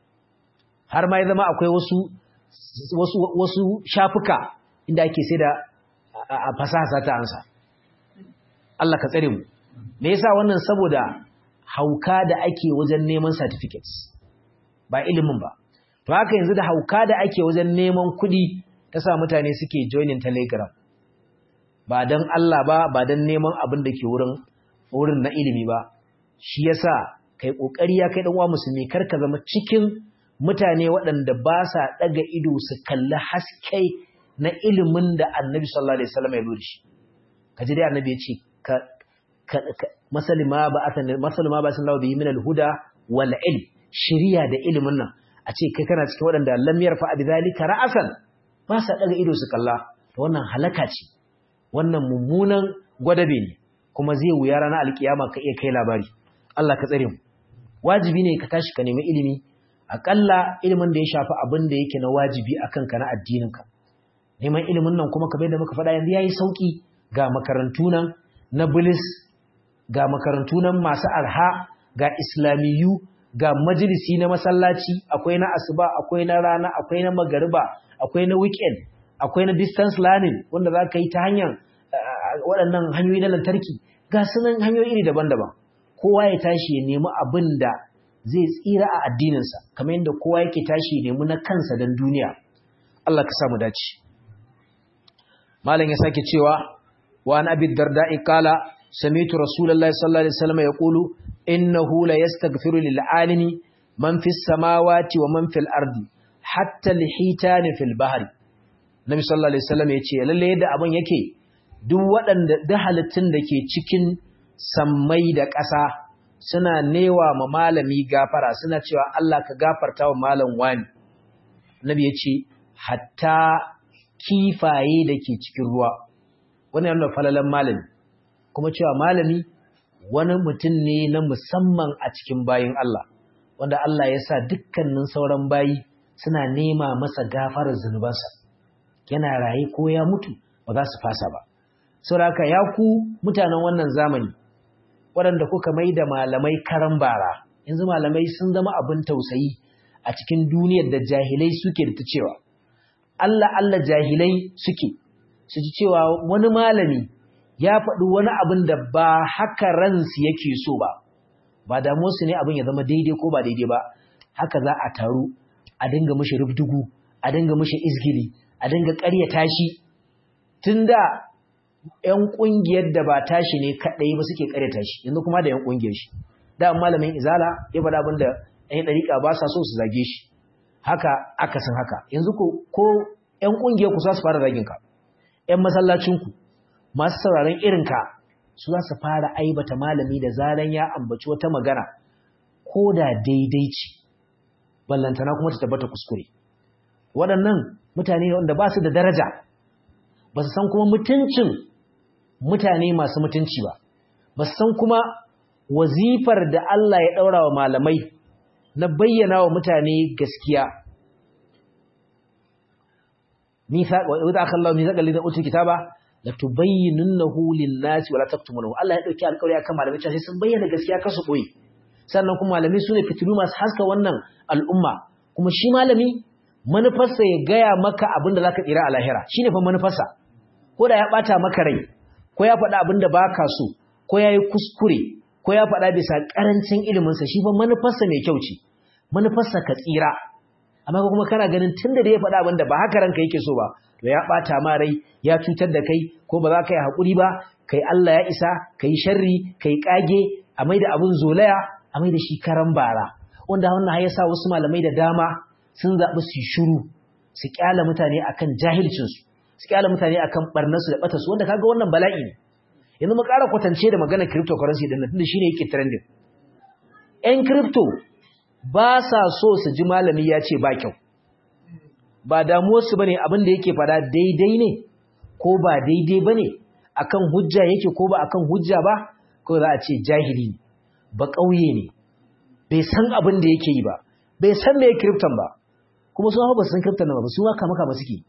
har ma ya zama akwai wasu wasu wasu shafuka inda ake sai da a fasaha sata ansa Allah ka tsare mu me yasa wannan saboda hauka da ake wajen neman certificates ba ilimin ba to haka yanzu da hauka da ake wajen neman kuɗi ta sa mutane suke joining telegram ba don Allah ba ba don neman abin da ke wurin wurin na ilimi ba shi yasa kai kokari ya kai dan uwa musulmi kar ka zama cikin mutane waɗanda ba sa daga ido su kalli haske na ilimin da Annabi sallallahu alaihi wasallam ya lura shi kaji dai Annabi ya ce ka masali ma ba asan masali ma ba sallallahu bihi min al-huda wal ilm shiriya da ilimin nan a ce kai kana cikin waɗanda lam yarfa bi zalika ra'asan ba sa daga ido su kalla to wannan halaka ce wannan mummunan gwadabe ne kuma zai wuya ranar alkiyama ka iya kai labari Allah ka tsare mu wajibi ne ka tashi ka nemi ilimi akalla ilimin da ya shafi abin da yake na wajibi akan ka na addinin ka neman ilimin nan kuma kamar da muka faɗa yanzu yayi sauki ga makarantu nan na bulis ga makarantu nan masu arha ga islamiyu ga majalisi na masallaci akwai na asuba akwai na rana akwai na magariba akwai na weekend akwai na distance learning wanda za ka yi ta hanyar waɗannan hanyoyi na lantarki ga sunan hanyoyi iri daban-daban kowa ya tashi ya nemi abin da zai tsira a addininsa kamar yadda kowa yake tashi ya nemi na kansa don duniya Allah ka samu dace malam ya sake cewa wa an abi darda'i qala sami'tu rasulullahi sallallahu alaihi wasallam yaqulu innahu la yastaghfiru lil alimi man fis samawati wa man fil ardi hatta lihitani fil bahri Nabi sallallahu alaihi wasallam ya ce lalle yadda abin yake duk waɗanda da halittun da ke cikin sammai da ƙasa suna newa ma malami gafara suna cewa Allah ka gafarta wa malam wani Nabi ya ce hatta kifaye da ke cikin ruwa wani yana falalan malami kuma cewa malami wani mutum ne na musamman a cikin bayin Allah wanda Allah ya sa dukkanin sauran bayi suna nema masa gafarar zunubansa yana raye ko ya mutu ba za su fasa ba saboda ya ku mutanen wannan zamani waɗanda kuka mai da malamai karan bara yanzu malamai sun zama abin tausayi a cikin duniyar da jahilai suke da ta cewa Allah Allah jahilai suke su ji cewa wani malami ya faɗi wani abin da ba haka ransu yake so ba ba damuwarsu ne abin ya zama daidai ko ba daidai ba haka za a taru a dinga mishi rubdugu a dinga mishi izgili a dinga ƙaryata shi tun da ƴan ƙungiyar da ba tashi ne kaɗai ba suke ƙare tashi yanzu kuma da ƴan ƙungiyar shi da malamin izala ya faɗa abin da ƴan ɗariƙa ba sa so su zage shi haka akasin haka yanzu ko ko ƴan ƙungiyar ku za su fara zagin ka ƴan masallacin ku masu sauraron irin ka su za su fara aibata malami da zaran ya ambaci wata magana ko da daidai ce ballantana kuma ta tabbata kuskure waɗannan mutane wanda ba su da daraja ba su san kuma mutuncin mutane masu mutunci ba ba su san kuma wazifar da Allah ya ɗaura wa malamai na bayyana wa mutane gaskiya wadda aka Allah nisa ƙalli da utul kitaba la tubayyinunnahu lin-nasi wa la taktumunahu Allah ya dauki alƙawari akan malamai cewa sai sun bayyana gaskiya kasu boye sannan kuma malami su ne fitilu masu haska wannan al'umma kuma shi malami manufarsa ya gaya maka abin da za ka tsira a lahira shi ne fa manufarsa ko da ya ɓata maka rai ko ya faɗa abin da ba ka so ko ya yi kuskure ko ya faɗa bisa ƙarancin iliminsa shi fa manufarsa mai kyau ce manufarsa ka tsira amma kuma kana ganin tun da ya faɗa abin da ba haka ranka yake so ba to ya ɓata ma rai ya cutar da kai ko ba za ka yi haƙuri ba kai Allah ya isa kai sharri kai ƙage a mai da abin zolaya a mai da shi karan bara wanda wannan ya sa wasu malamai da dama sun zaɓi su shiru su ƙyala mutane akan jahilcinsu su ƙyala mutane akan ɓarnarsu da ɓatarsu wanda kaga wannan bala'i ne yanzu mu ƙara kwatance da maganar cryptocurrency ɗin nan tunda shine yake trending ƴan crypto ba sa so su ji malami ya ce ba kyau ba damuwarsu bane abin da yake fada daidai ne ko ba daidai bane akan hujja yake ko ba akan hujja ba ko za a ce jahili ne ba ƙauye ne bai san abin da yake yi ba bai san me krypton ba kuma sun hau ba san krypton ba su ma kama kama suke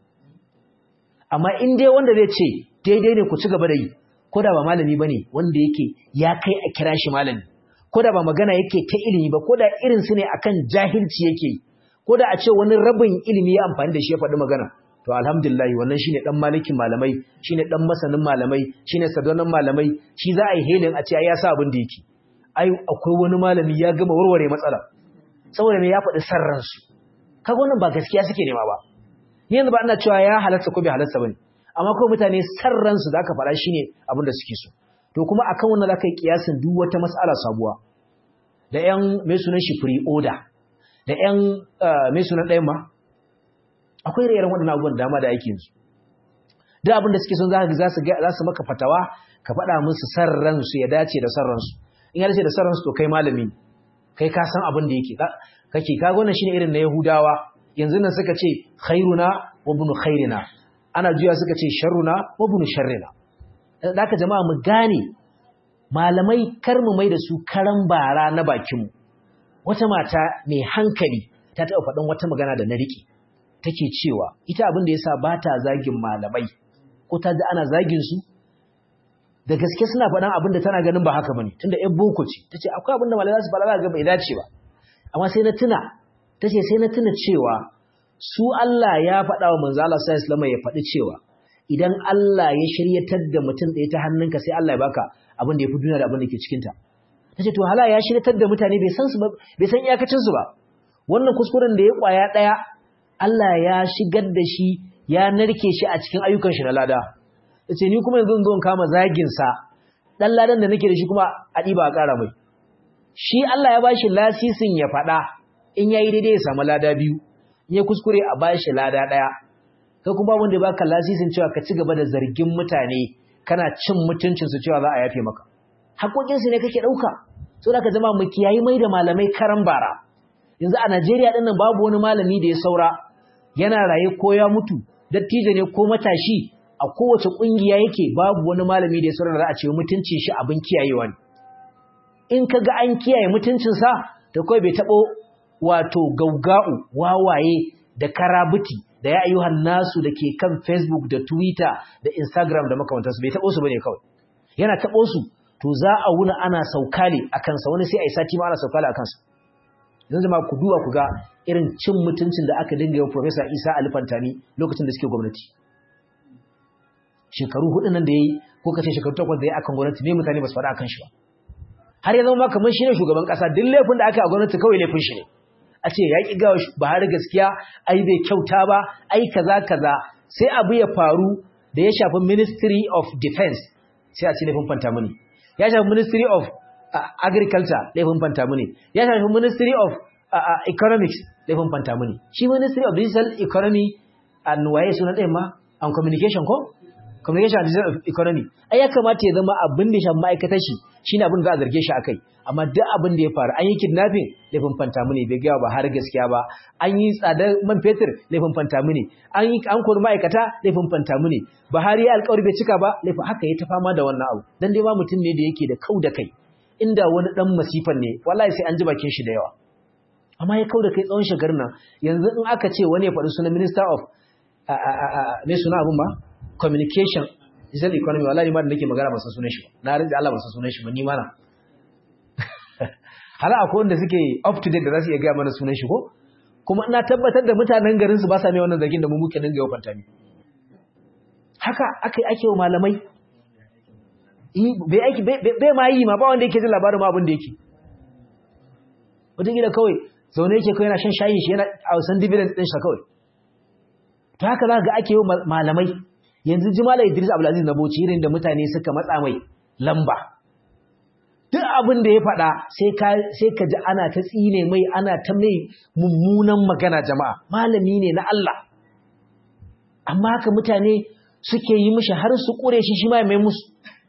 amma in dai wanda zai ce daidai ne ku ci gaba da yi ko da ba malami bane wanda yake ya kai a kira shi malami ko da ba magana yake ta ilimi ba ko da irin su ne akan jahilci yake yi ko da a ce wani rabin ilimi ya amfani da shi ya faɗi magana to alhamdulillah wannan shine dan malikin malamai shine dan masanin malamai shine sadonan malamai shi za a yi helin a ce ya sa abin da yake ai akwai wani malami ya gama warware matsala saboda me ya faɗi sarransu kaga wannan ba gaskiya suke nema ba ni yanzu ba ina cewa ya halarta ko bai halarta bane amma ko mutane sarransu da aka faɗa shine abin da suke so to kuma akan wannan zaka yi kiyasin duk wata mas'ala sabuwa da ƴan mai sunan shi free order da ƴan mai sunan ɗayan ma akwai rayuwar waɗannan abubuwan dama da ake yanzu duk abin da suke son za su za su maka fatawa ka faɗa musu sarransu ya dace da sarransu in ya dace da sarransu to kai malami kai ka san abin da yake kake kaga wannan shine irin na Yahudawa yanzu nan suka ce khairuna wa bunu khairina ana juya suka ce sharruna wa bunu sharrina haka jama'a mu gane malamai kar mu mai da su karan bara na bakin mu wata mata mai hankali ta taɓa faɗin wata magana da na riƙe take cewa ita abin da yasa ba ta zagin malamai ko ta ji ana zagin su da gaske suna faɗan abin da tana ganin ba haka bane tunda ƴan boko ce tace akwai abin da malamai za su faɗa ga bai dace ba amma sai na tuna tace sai na tuna cewa su Allah ya faɗa wa manzo Allah sallallahu alaihi ya faɗi cewa idan Allah ya shiryatar da mutum ɗaya ta hannunka sai Allah ya baka abin da ya fi duniya da abin da ke cikin ta tace to hala ya shiryatar da mutane bai san su ba bai san iyakacin su ba wannan kuskuren da ya kwaya ɗaya Allah ya shigar da shi ya narke shi a cikin ayyukan shi na lada yace ni kuma yanzu zo kama zagin sa dan ladan da nake da shi kuma a diba a ƙara mai shi Allah ya bashi lasisin ya faɗa in yayi daidai ya samu lada biyu in ya kuskure a bashi lada ɗaya kai kuma wanda ya baka lasisin cewa ka ci gaba da zargin mutane kana cin mutuncin su cewa za a yafe maka hakokin su ne kake dauka saboda ka zama mu kiyayi mai da malamai karan bara yanzu a Najeriya din nan babu wani malami da ya saura yana raye ko ya mutu dattijo ne ko matashi a kowace kungiya yake babu wani malami da ya saura da za a ce mutuncin shi abin kiyayewa ne in ka ga an kiyaye mutuncinsa da kawai bai taɓo wato gauga'u wawaye da karabuti da ya ayyuhan nasu da ke kan facebook da twitter da instagram da makamantarsu bai taɓo su bane kawai yana taɓo su to za a wuna ana saukale a kansa wani sai a yi sati ma ana saukale a kansa yanzu ma ku duba ku ga irin cin mutuncin da aka dinga yau professor isa alifantani lokacin da suke gwamnati shekaru hudu nan da ya yi ko kace shekaru takwas da ya akan gwamnati ne mutane ba su faɗa akan shi ba har ya zama kamar shi ne shugaban ƙasa duk laifin da aka yi a gwamnati kawai laifin shi ne a ce ya ƙi gawa Buhari gaskiya ai bai kyauta ba ai kaza kaza sai abu ya faru da ya shafi ministry of defense sai a ce laifin fanta muni ya shafi ministry of uh, agriculture laifin fanta muni ya shafi ministry of uh, uh, economics laifin fanta muni shi ministry of digital economy and waye sunan ɗayan ma and communication ko communication and digital economy ai ya kamata ya zama abin da shan ma'aikatar shi shine abin da za a zarge shi akai amma duk abin da ya faru an yi kidnapping laifin fantamu ne bai gaya ba har gaskiya ba an yi tsadar man fetur laifin fantamu ne an yi an kori ma'aikata laifin fantamu ne Buhari ya alƙawari bai cika ba laifin haka ya ta fama da wannan abu dan dai ba mutum ne da yake da kau da kai inda wani dan masifan ne wallahi sai an ji bakin shi da yawa amma ya kau da kai tsawon shekarun nan yanzu in aka ce wani ya faɗi sunan minister of me suna abun ba communication digital economy wallahi ma da nake magana ba san sunan shi na rinji Allah ba san sunan shi ba ni mana hala akwai wanda suke up to date da za su iya gaya mana sunan shi ko kuma ina tabbatar da mutanen garin su ba sa mai wannan zargin da mu muke dinga yau fanta mi haka akai ake wa malamai bai aiki bai ma yi ma ba wanda yake jin labarin ma abin da yake wataƙila kawai zaune yake kawai yana shan shayin shi yana a wasan dividend ɗin shi kawai to haka za ga ake yi malamai yanzu jimala idris abdulaziz na bauchi irin da mutane suka matsa mai lamba duk abin da ya faɗa sai ka ji ana ta tsine mai ana ta mai mummunan magana jama'a malami ne na Allah amma haka mutane suke yi mishi har su ƙure shi shi mai musu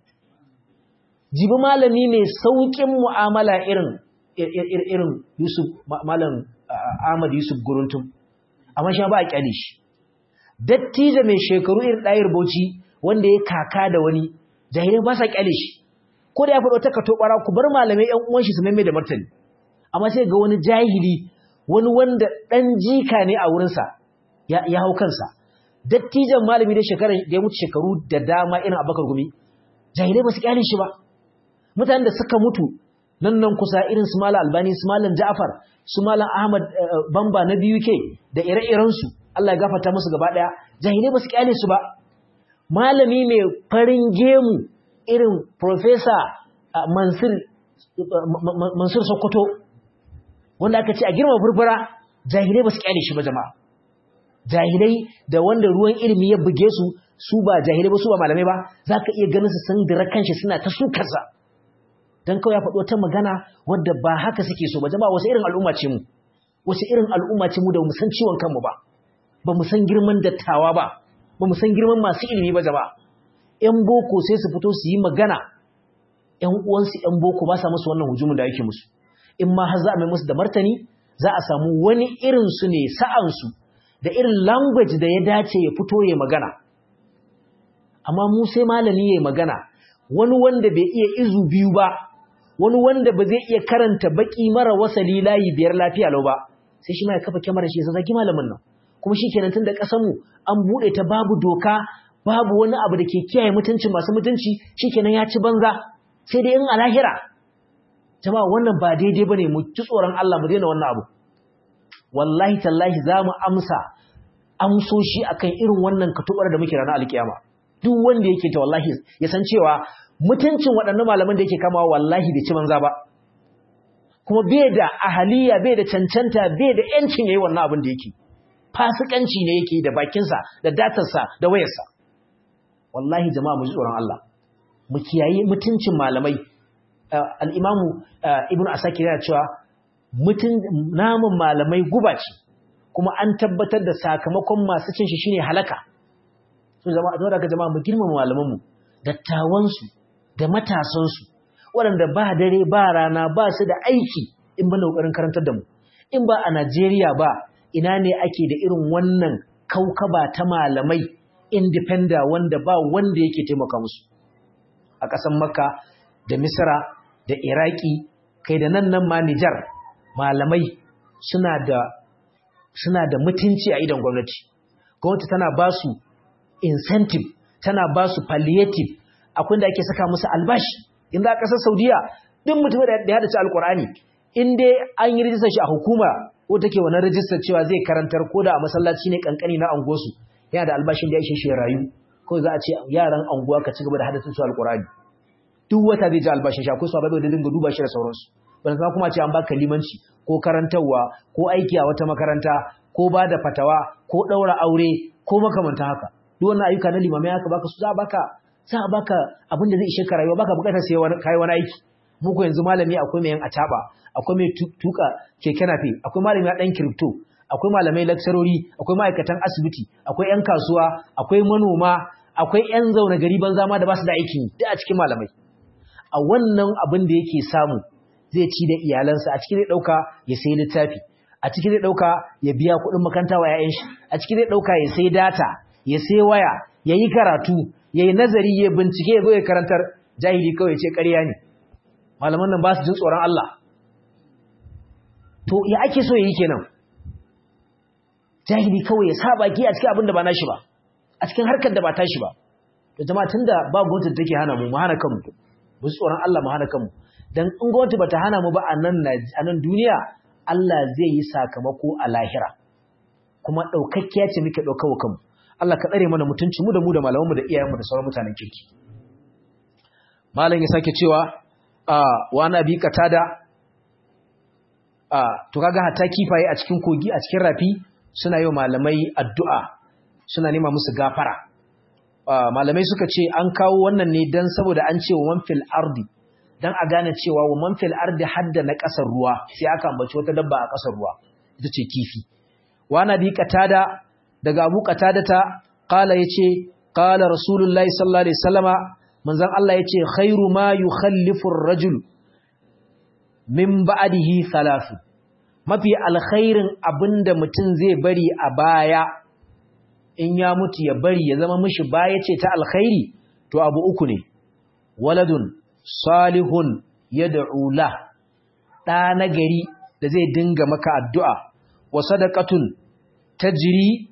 jibi malami ne sauƙin mu'amala irin irin Yusuf malam Ahmad Yusuf Guruntum amma shi ba a kyale shi dattijo mai shekaru irin ɗayar bauchi wanda ya kaka da wani jahilai ba sa kyale shi ko da ya faɗo ta kato ɓara ku bar malamai ƴan uwan shi su maimai da martani amma sai ga wani jahili wani wanda ɗan jika ne a wurinsa ya hau kansa dattijan malami da shekarar da ya mutu shekaru da dama irin abakar gumi jahilai ba su kyale shi ba mutanen da suka mutu nan nan kusa irin su malam albani su malam ja'far su malam ahmad bamba na biyu ke da ire-irensu Allah ya gafarta musu gaba daya jahilai ba su kyale su ba malami mai farin gemu irin professor Mansur Mansur Sokoto wanda aka ce a girma burbura jahilai ba su kyale shi ba jama'a jahilai da wanda ruwan ilimi ya buge su su ba jahilai ba su ba malamai ba zaka iya ganin su sun dira kanshi suna ta sukarsa dan kawai ya faɗo ta magana wadda ba haka suke so ba jama'a wasu irin al'umma ce mu wasu irin al'umma ce mu da mu san ciwon kanmu ba ba mu san girman dattawa ba ba mu san girman masu ilimi ba jama'a ƴan boko sai su fito su yi magana ƴan uwansu ƴan boko ba sa musu wannan hujumin da ake musu in ma har za a mai musu da martani za a samu wani irin su ne sa'an su da irin language da ya dace ya fito ya magana amma mu sai malami ya magana wani wanda bai iya izu biyu ba wani wanda ba zai iya karanta baki mara wasali layi biyar lafiya lau ba sai shi ma ya kafa kyamarar shi ya zaki malamin nan kuma shi kenan tun da ƙasarmu an buɗe ta babu doka babu wani abu da ke kiyaye mutuncin masu mutunci shi kenan ya ci banza sai dai in a lahira jama'a wannan ba daidai ba ne mu ci tsoron Allah mu daina wannan abu wallahi tallahi za mu amsa amsoshi akan irin wannan katubar da muke ranar alkiyama duk wanda yake ta wallahi ya san cewa mutuncin waɗannan malaman da yake kamawa wallahi bai ci banza ba kuma bai da ahaliya bai da cancanta bai da yancin yayi wannan abin da yake fasikanci ne yake da bakinsa da datarsa da wayarsa wallahi jama'a mu ji tsoron Allah mu kiyaye mutuncin malamai al-imamu ibnu asakir yana cewa mutun namun malamai guba ce kuma an tabbatar da sakamakon masu cin shi shine halaka to jama'a don daga jama'a mu girmama malaman mu dattawan su da matasan su waɗanda ba dare ba rana ba su da aiki in ba kokarin karantar da mu in ba a Najeriya ba ina ne ake da irin wannan kaukaba ta malamai independent wanda ba wanda yake taimaka musu a ƙasar Makka da Misra da Iraki kai da nan nan ma Nijar malamai suna da suna da mutunci a idan gwamnati gwamnati tana ba su incentive tana ba su palliative akwai da ake saka musu albashi inda a ƙasar Saudiya duk mutum da ya dace alkur'ani in dai an yi rijistar shi a hukuma ko take wannan rijistar cewa zai karantar ko da a masallaci ne kankani na angosu yana da albashin da ya ishe shi rayu ko za a ce yaran anguwa ka ci gaba da hadasin su alkur'ani duk wata zai ji albashin shi akwai su abai da dinga duba shi da sauransu ban san kuma ce an baka limanci ko karantarwa ko aiki a wata makaranta ko ba da fatawa ko ɗaura aure ko makamanta haka duk wannan ayyuka na limamai aka baka su za a baka za a baka abin da zai ishe ka rayuwa baka bukatar sai wani kai wani aiki muku yanzu malami akwai mai yan ataba akwai mai tuka keke nafe akwai malami dan crypto akwai malamai lakcarori akwai ma'aikatan asibiti akwai yan kasuwa akwai manoma akwai yan zaune gari banza ma da ba su da aikin duk a cikin malamai a wannan abin da yake samu zai ci da iyalansa a cikin zai dauka ya sayi littafi a cikin zai dauka ya biya kuɗin makaranta wa 'ya'yan shi a cikin zai dauka ya sayi data ya sayi waya ya yi karatu ya yi nazari ya bincike ya zo ya karantar jahili kawai ce ƙarya ne malaman nan ba su jin tsoron Allah to ya ake so ya yi kenan jahili kawai ya sa baki a cikin abin da ba nashi ba a cikin harkar da ba tashi ba to jama'a tunda ba gwamnati da take hana mu mu hana kanmu mu tsoron Allah mu hana kanmu dan in gwamnati bata hana mu ba a nan a nan duniya Allah zai yi sakamako a lahira kuma daukakkiya ce muke daukawa kanmu Allah ka tsare mana mutunci mu da mu da malaman mu da iyayen mu da sauran mutanen kirki malam ya sake cewa a wa nabi katada a to kaga hatta kifaye a cikin kogi a cikin rafi suna yi malamai addu'a suna nema musu gafara malamai suka ce an kawo wannan ne dan saboda an ce wa man fil ardi dan a gane cewa wa man fil ardi hadda na kasar ruwa sai aka ambaci wata dabba a kasar ruwa ita ce kifi wa nabi katada daga Abu Qatadata qala yace qala Rasulullahi sallallahu alaihi wasallama manzon Allah yace khairu ma yukhallifu ar-rajul min ba'dihi thalathu mafi alkhairin abinda mutum zai bari a baya in ya mutu ya bari ya zama mishi baya ce ta alkhairi to abu uku ne waladun salihun yad'u la da nagari da zai dinga maka addu'a wa sadaqatun tajri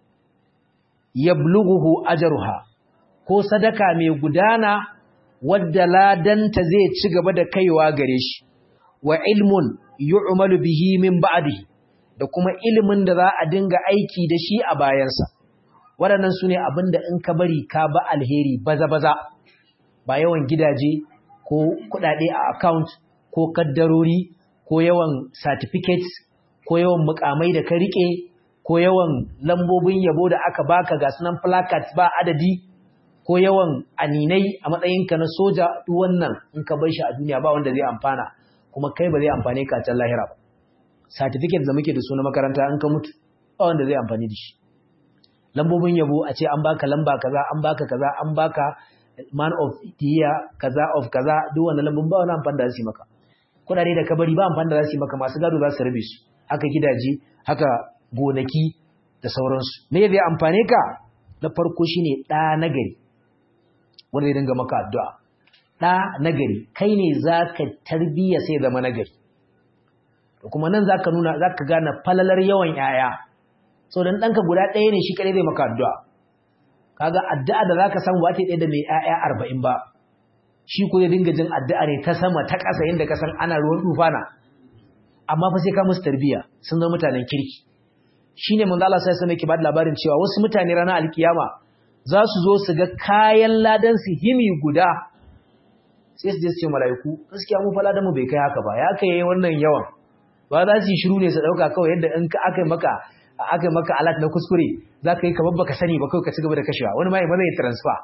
yablughu ajruha ko sadaka mai gudana wadda ladanta zai ci gaba da kaiwa gare shi wa ilmun yu'malu bihi min ba'dihi da kuma ilimin da za a dinga aiki da shi a bayansa waɗannan sune abinda in ka bari ka ba alheri baza-baza ba yawan gidaje ko kuɗaɗe a account ko kaddarori ko yawan certificates ko yawan mukamai da ka rike ko yawan lambobin yabo da aka baka ga sunan placards ba adadi ko yawan aninai a matsayinka na soja duk wannan in ka bar shi a duniya ba wanda zai amfana kuma kai ba zai amfane ka can lahira ba certificate da muke da su na makaranta in ka mutu ba wanda zai amfani da shi lambobin yabo a ce an baka lamba kaza an baka kaza an baka man of the year kaza of kaza duk wannan lambun ba wani amfani da su maka kudade da kabari ba amfani da za su yi maka masu gado za su rabe su haka gidaje haka gonaki da sauransu me zai amfane ka na farko shine ɗa nagari wanda zai dinga maka addu'a ɗa nagari kai ne za ka tarbiyya sai zama nagari da kuma nan za ka nuna za ka gane falalar yawan ‘ya'ya sau don ɗanka guda ɗaya ne shi kaɗai zai maka addu'a kaga addu'a da za ka samu ba ta ɗaya da mai ‘ya'ya arba'in ba shi ko ya dinga jin addu'a ne ta sama ta ƙasa yadda ka san ana ruwan tufana amma fa sai ka musu tarbiyya sun zama mutanen kirki shine manzo Allah sai sai yake ba da labarin cewa wasu mutane ranar alkiyama za su zo su ga kayan ladan su himi guda sai su je su ce mala'iku gaskiya mu fa ladan mu bai kai haka ba ya kai wannan yawan ba za su yi shiru ne su dauka kawai yadda in ka aka maka aka maka alat na kuskure za ka yi kamar baka sani ba kawai ka ci gaba da kashewa wani ma ba zai transfer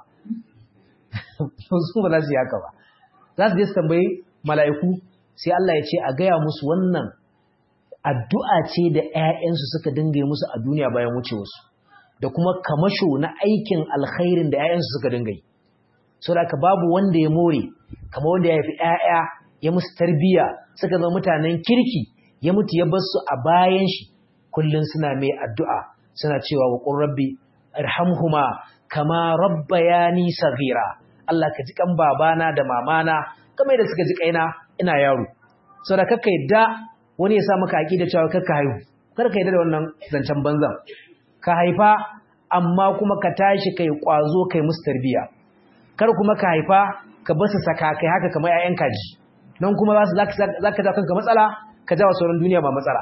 su ba za su yi haka ba za su je su tambayi mala'iku sai Allah ya ce a gaya musu wannan addu'a ce da ‘ya'yansu suka dinga yi musu a duniya bayan wucewarsu, da kuma kamasho na aikin alkhairin da ‘ya'yansu suka dinga yi. So da ka babu wanda ya more, kama wanda ya fi ‘ya'ya ya musu tarbiya suka zama mutanen kirki ya mutu ya basu a bayan shi, kullum suna mai addu'a suna cewa wa ƙun rabbi, irhamhuma kama rabba ya nisa gira. Allah ka ji kan babana da mamana, kamar da suka ji kaina ina yaro. So da kakka yadda wani ya sa maka da cewa karka haihu kar ka yi da wannan zancen banzan ka haifa amma kuma ka tashi kai kwazo kai musu tarbiya kar kuma ka haifa ka basu saka kai haka kamar 'ya'yan kaji nan kuma za ka ja kanka matsala ka jawa sauran duniya ba matsala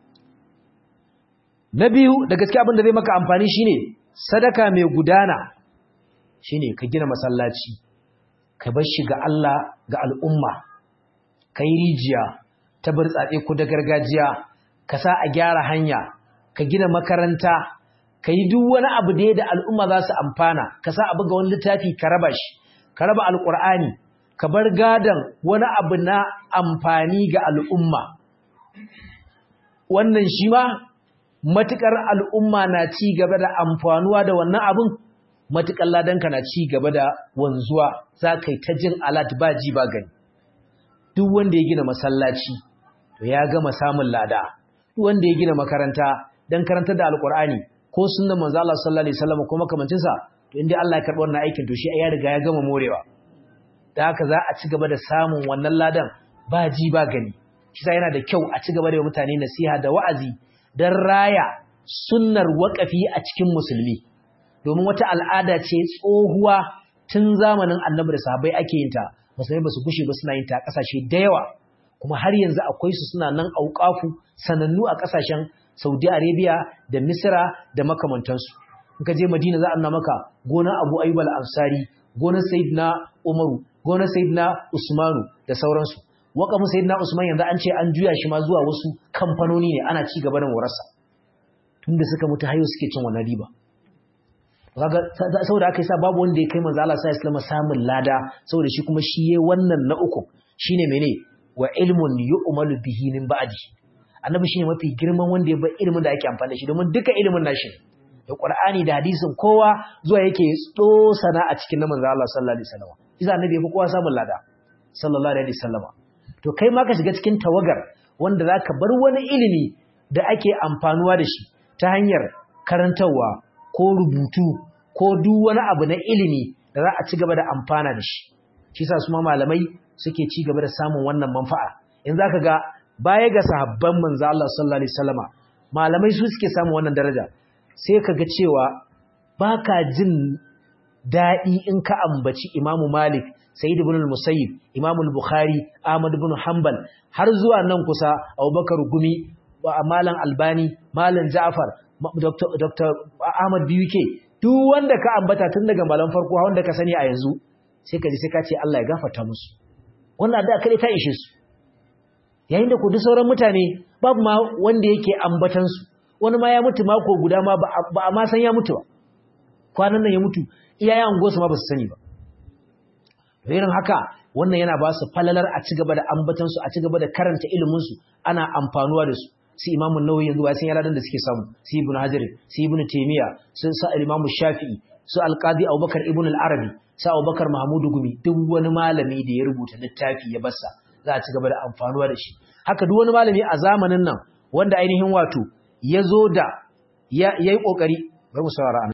na biyu da gaske abin da zai maka amfani shine sadaka mai gudana shine ka gina masallaci ka bar shi ga Allah ga al'umma ka yi rijiya ta burtsatse ko da gargajiya ka sa a gyara hanya ka gina makaranta ka yi duk wani abu da da al'umma za su amfana ka sa abu ga wani littafi ka raba shi ka raba alƙur'ani ka bar gadon wani abu na amfani ga al'umma wannan shi ma matuƙar al'umma na ci gaba da amfanuwa da wannan abin matuƙar ladanka na ci gaba da wanzuwa za ka yi ta jin alat ba ji ba gani duk wanda ya gina masallaci to ya gama samun lada duk wanda ya gina makaranta don karantar da alƙur'ani ko sunnan manzo Allah sallallahu alaihi wasallam ko makamancinsa to inda Allah ya karɓi wannan aikin to shi ya riga ya gama morewa da haka za a ci gaba da samun wannan ladan ba ji ba gani shi yana da kyau a ci gaba da mutane nasiha da wa'azi don raya sunnar waƙafi a cikin musulmi domin wata al'ada ce tsohuwa tun zamanin annabi da sahabbai ake yin ta musulmi ba su gushe ba suna yin ta a ƙasashe da yawa kuma har yanzu akwai su suna nan auƙafu sanannu a ƙasashen saudi arabia da misira da makamantansu in ka je madina za a nuna maka gonar abu ayyub al-ansari gonar sayyidina umaru gonar sayyidina usmanu da sauransu waƙafin sayyidina usman yanzu an ce an juya shi ma zuwa wasu kamfanoni ne ana ci gaba da morarsa tunda suka mutu hayo suke cin wannan riba kaga saboda aka yi sa babu wanda ya kai manzo Allah sallallahu alaihi samun lada saboda shi kuma shi yayi wannan na uku shine mene wa ilmun yu'malu bihi min ba'di annabi shine mafi girman wanda ya bar ilimin da ake amfani da shi domin duka ilimin nashi da Qur'ani da hadisin kowa zuwa yake tsosana a cikin na manzo Allah sallallahu alaihi wasallam idan annabi ya fi kowa samun lada sallallahu alaihi wasallam to kai ma ka shiga cikin tawagar wanda zaka bar wani ilimi da ake amfanuwa da shi ta hanyar karantarwa ko rubutu ko duk wani abu na ilimi da za a ci gaba da amfana da shi shi sa su ma malamai suke ci gaba da samun wannan manfa'a in zaka ga baya ga sahabban manzo Allah sallallahu alaihi wasallama malamai su suke samun wannan daraja sai ka ga cewa baka jin daɗi in ka ambaci Imamu Malik Sayyid ibn al-Musayyib Imam al-Bukhari Ahmad ibn Hanbal har zuwa nan kusa Abubakar Gumi Malam Albani Malam Ja'far Dr. Dr. Ahmad BUK duk wanda ka ambata tun daga malam farko wanda ka sani a yanzu sai ka ji sai ka ce Allah ya gafarta musu wannan da kare ta ishe su yayin da ku duk sauran mutane babu ma wanda yake ambatan su wani ma ya mutu mako guda ma ba a ma san ya mutu ba kwanan nan ya mutu iyayen angosu ma ba su sani ba irin haka wannan yana ba su falalar a ci gaba da ambatan su a ci gaba da karanta ilimin su ana amfanuwa da su su imamu nawawi yanzu ba sun yi ladan da suke samu su ibnu hajar su ibnu taymiya su sa imamu shafi'i su alqadi abubakar ibnu al-arabi su abubakar mahmudu gumi duk wani malami da ya rubuta littafi ya bassa za a ci gaba da amfanuwa da shi haka duk wani malami a zamanin nan wanda ainihin wato ya zo da ya yi kokari bari mu saurara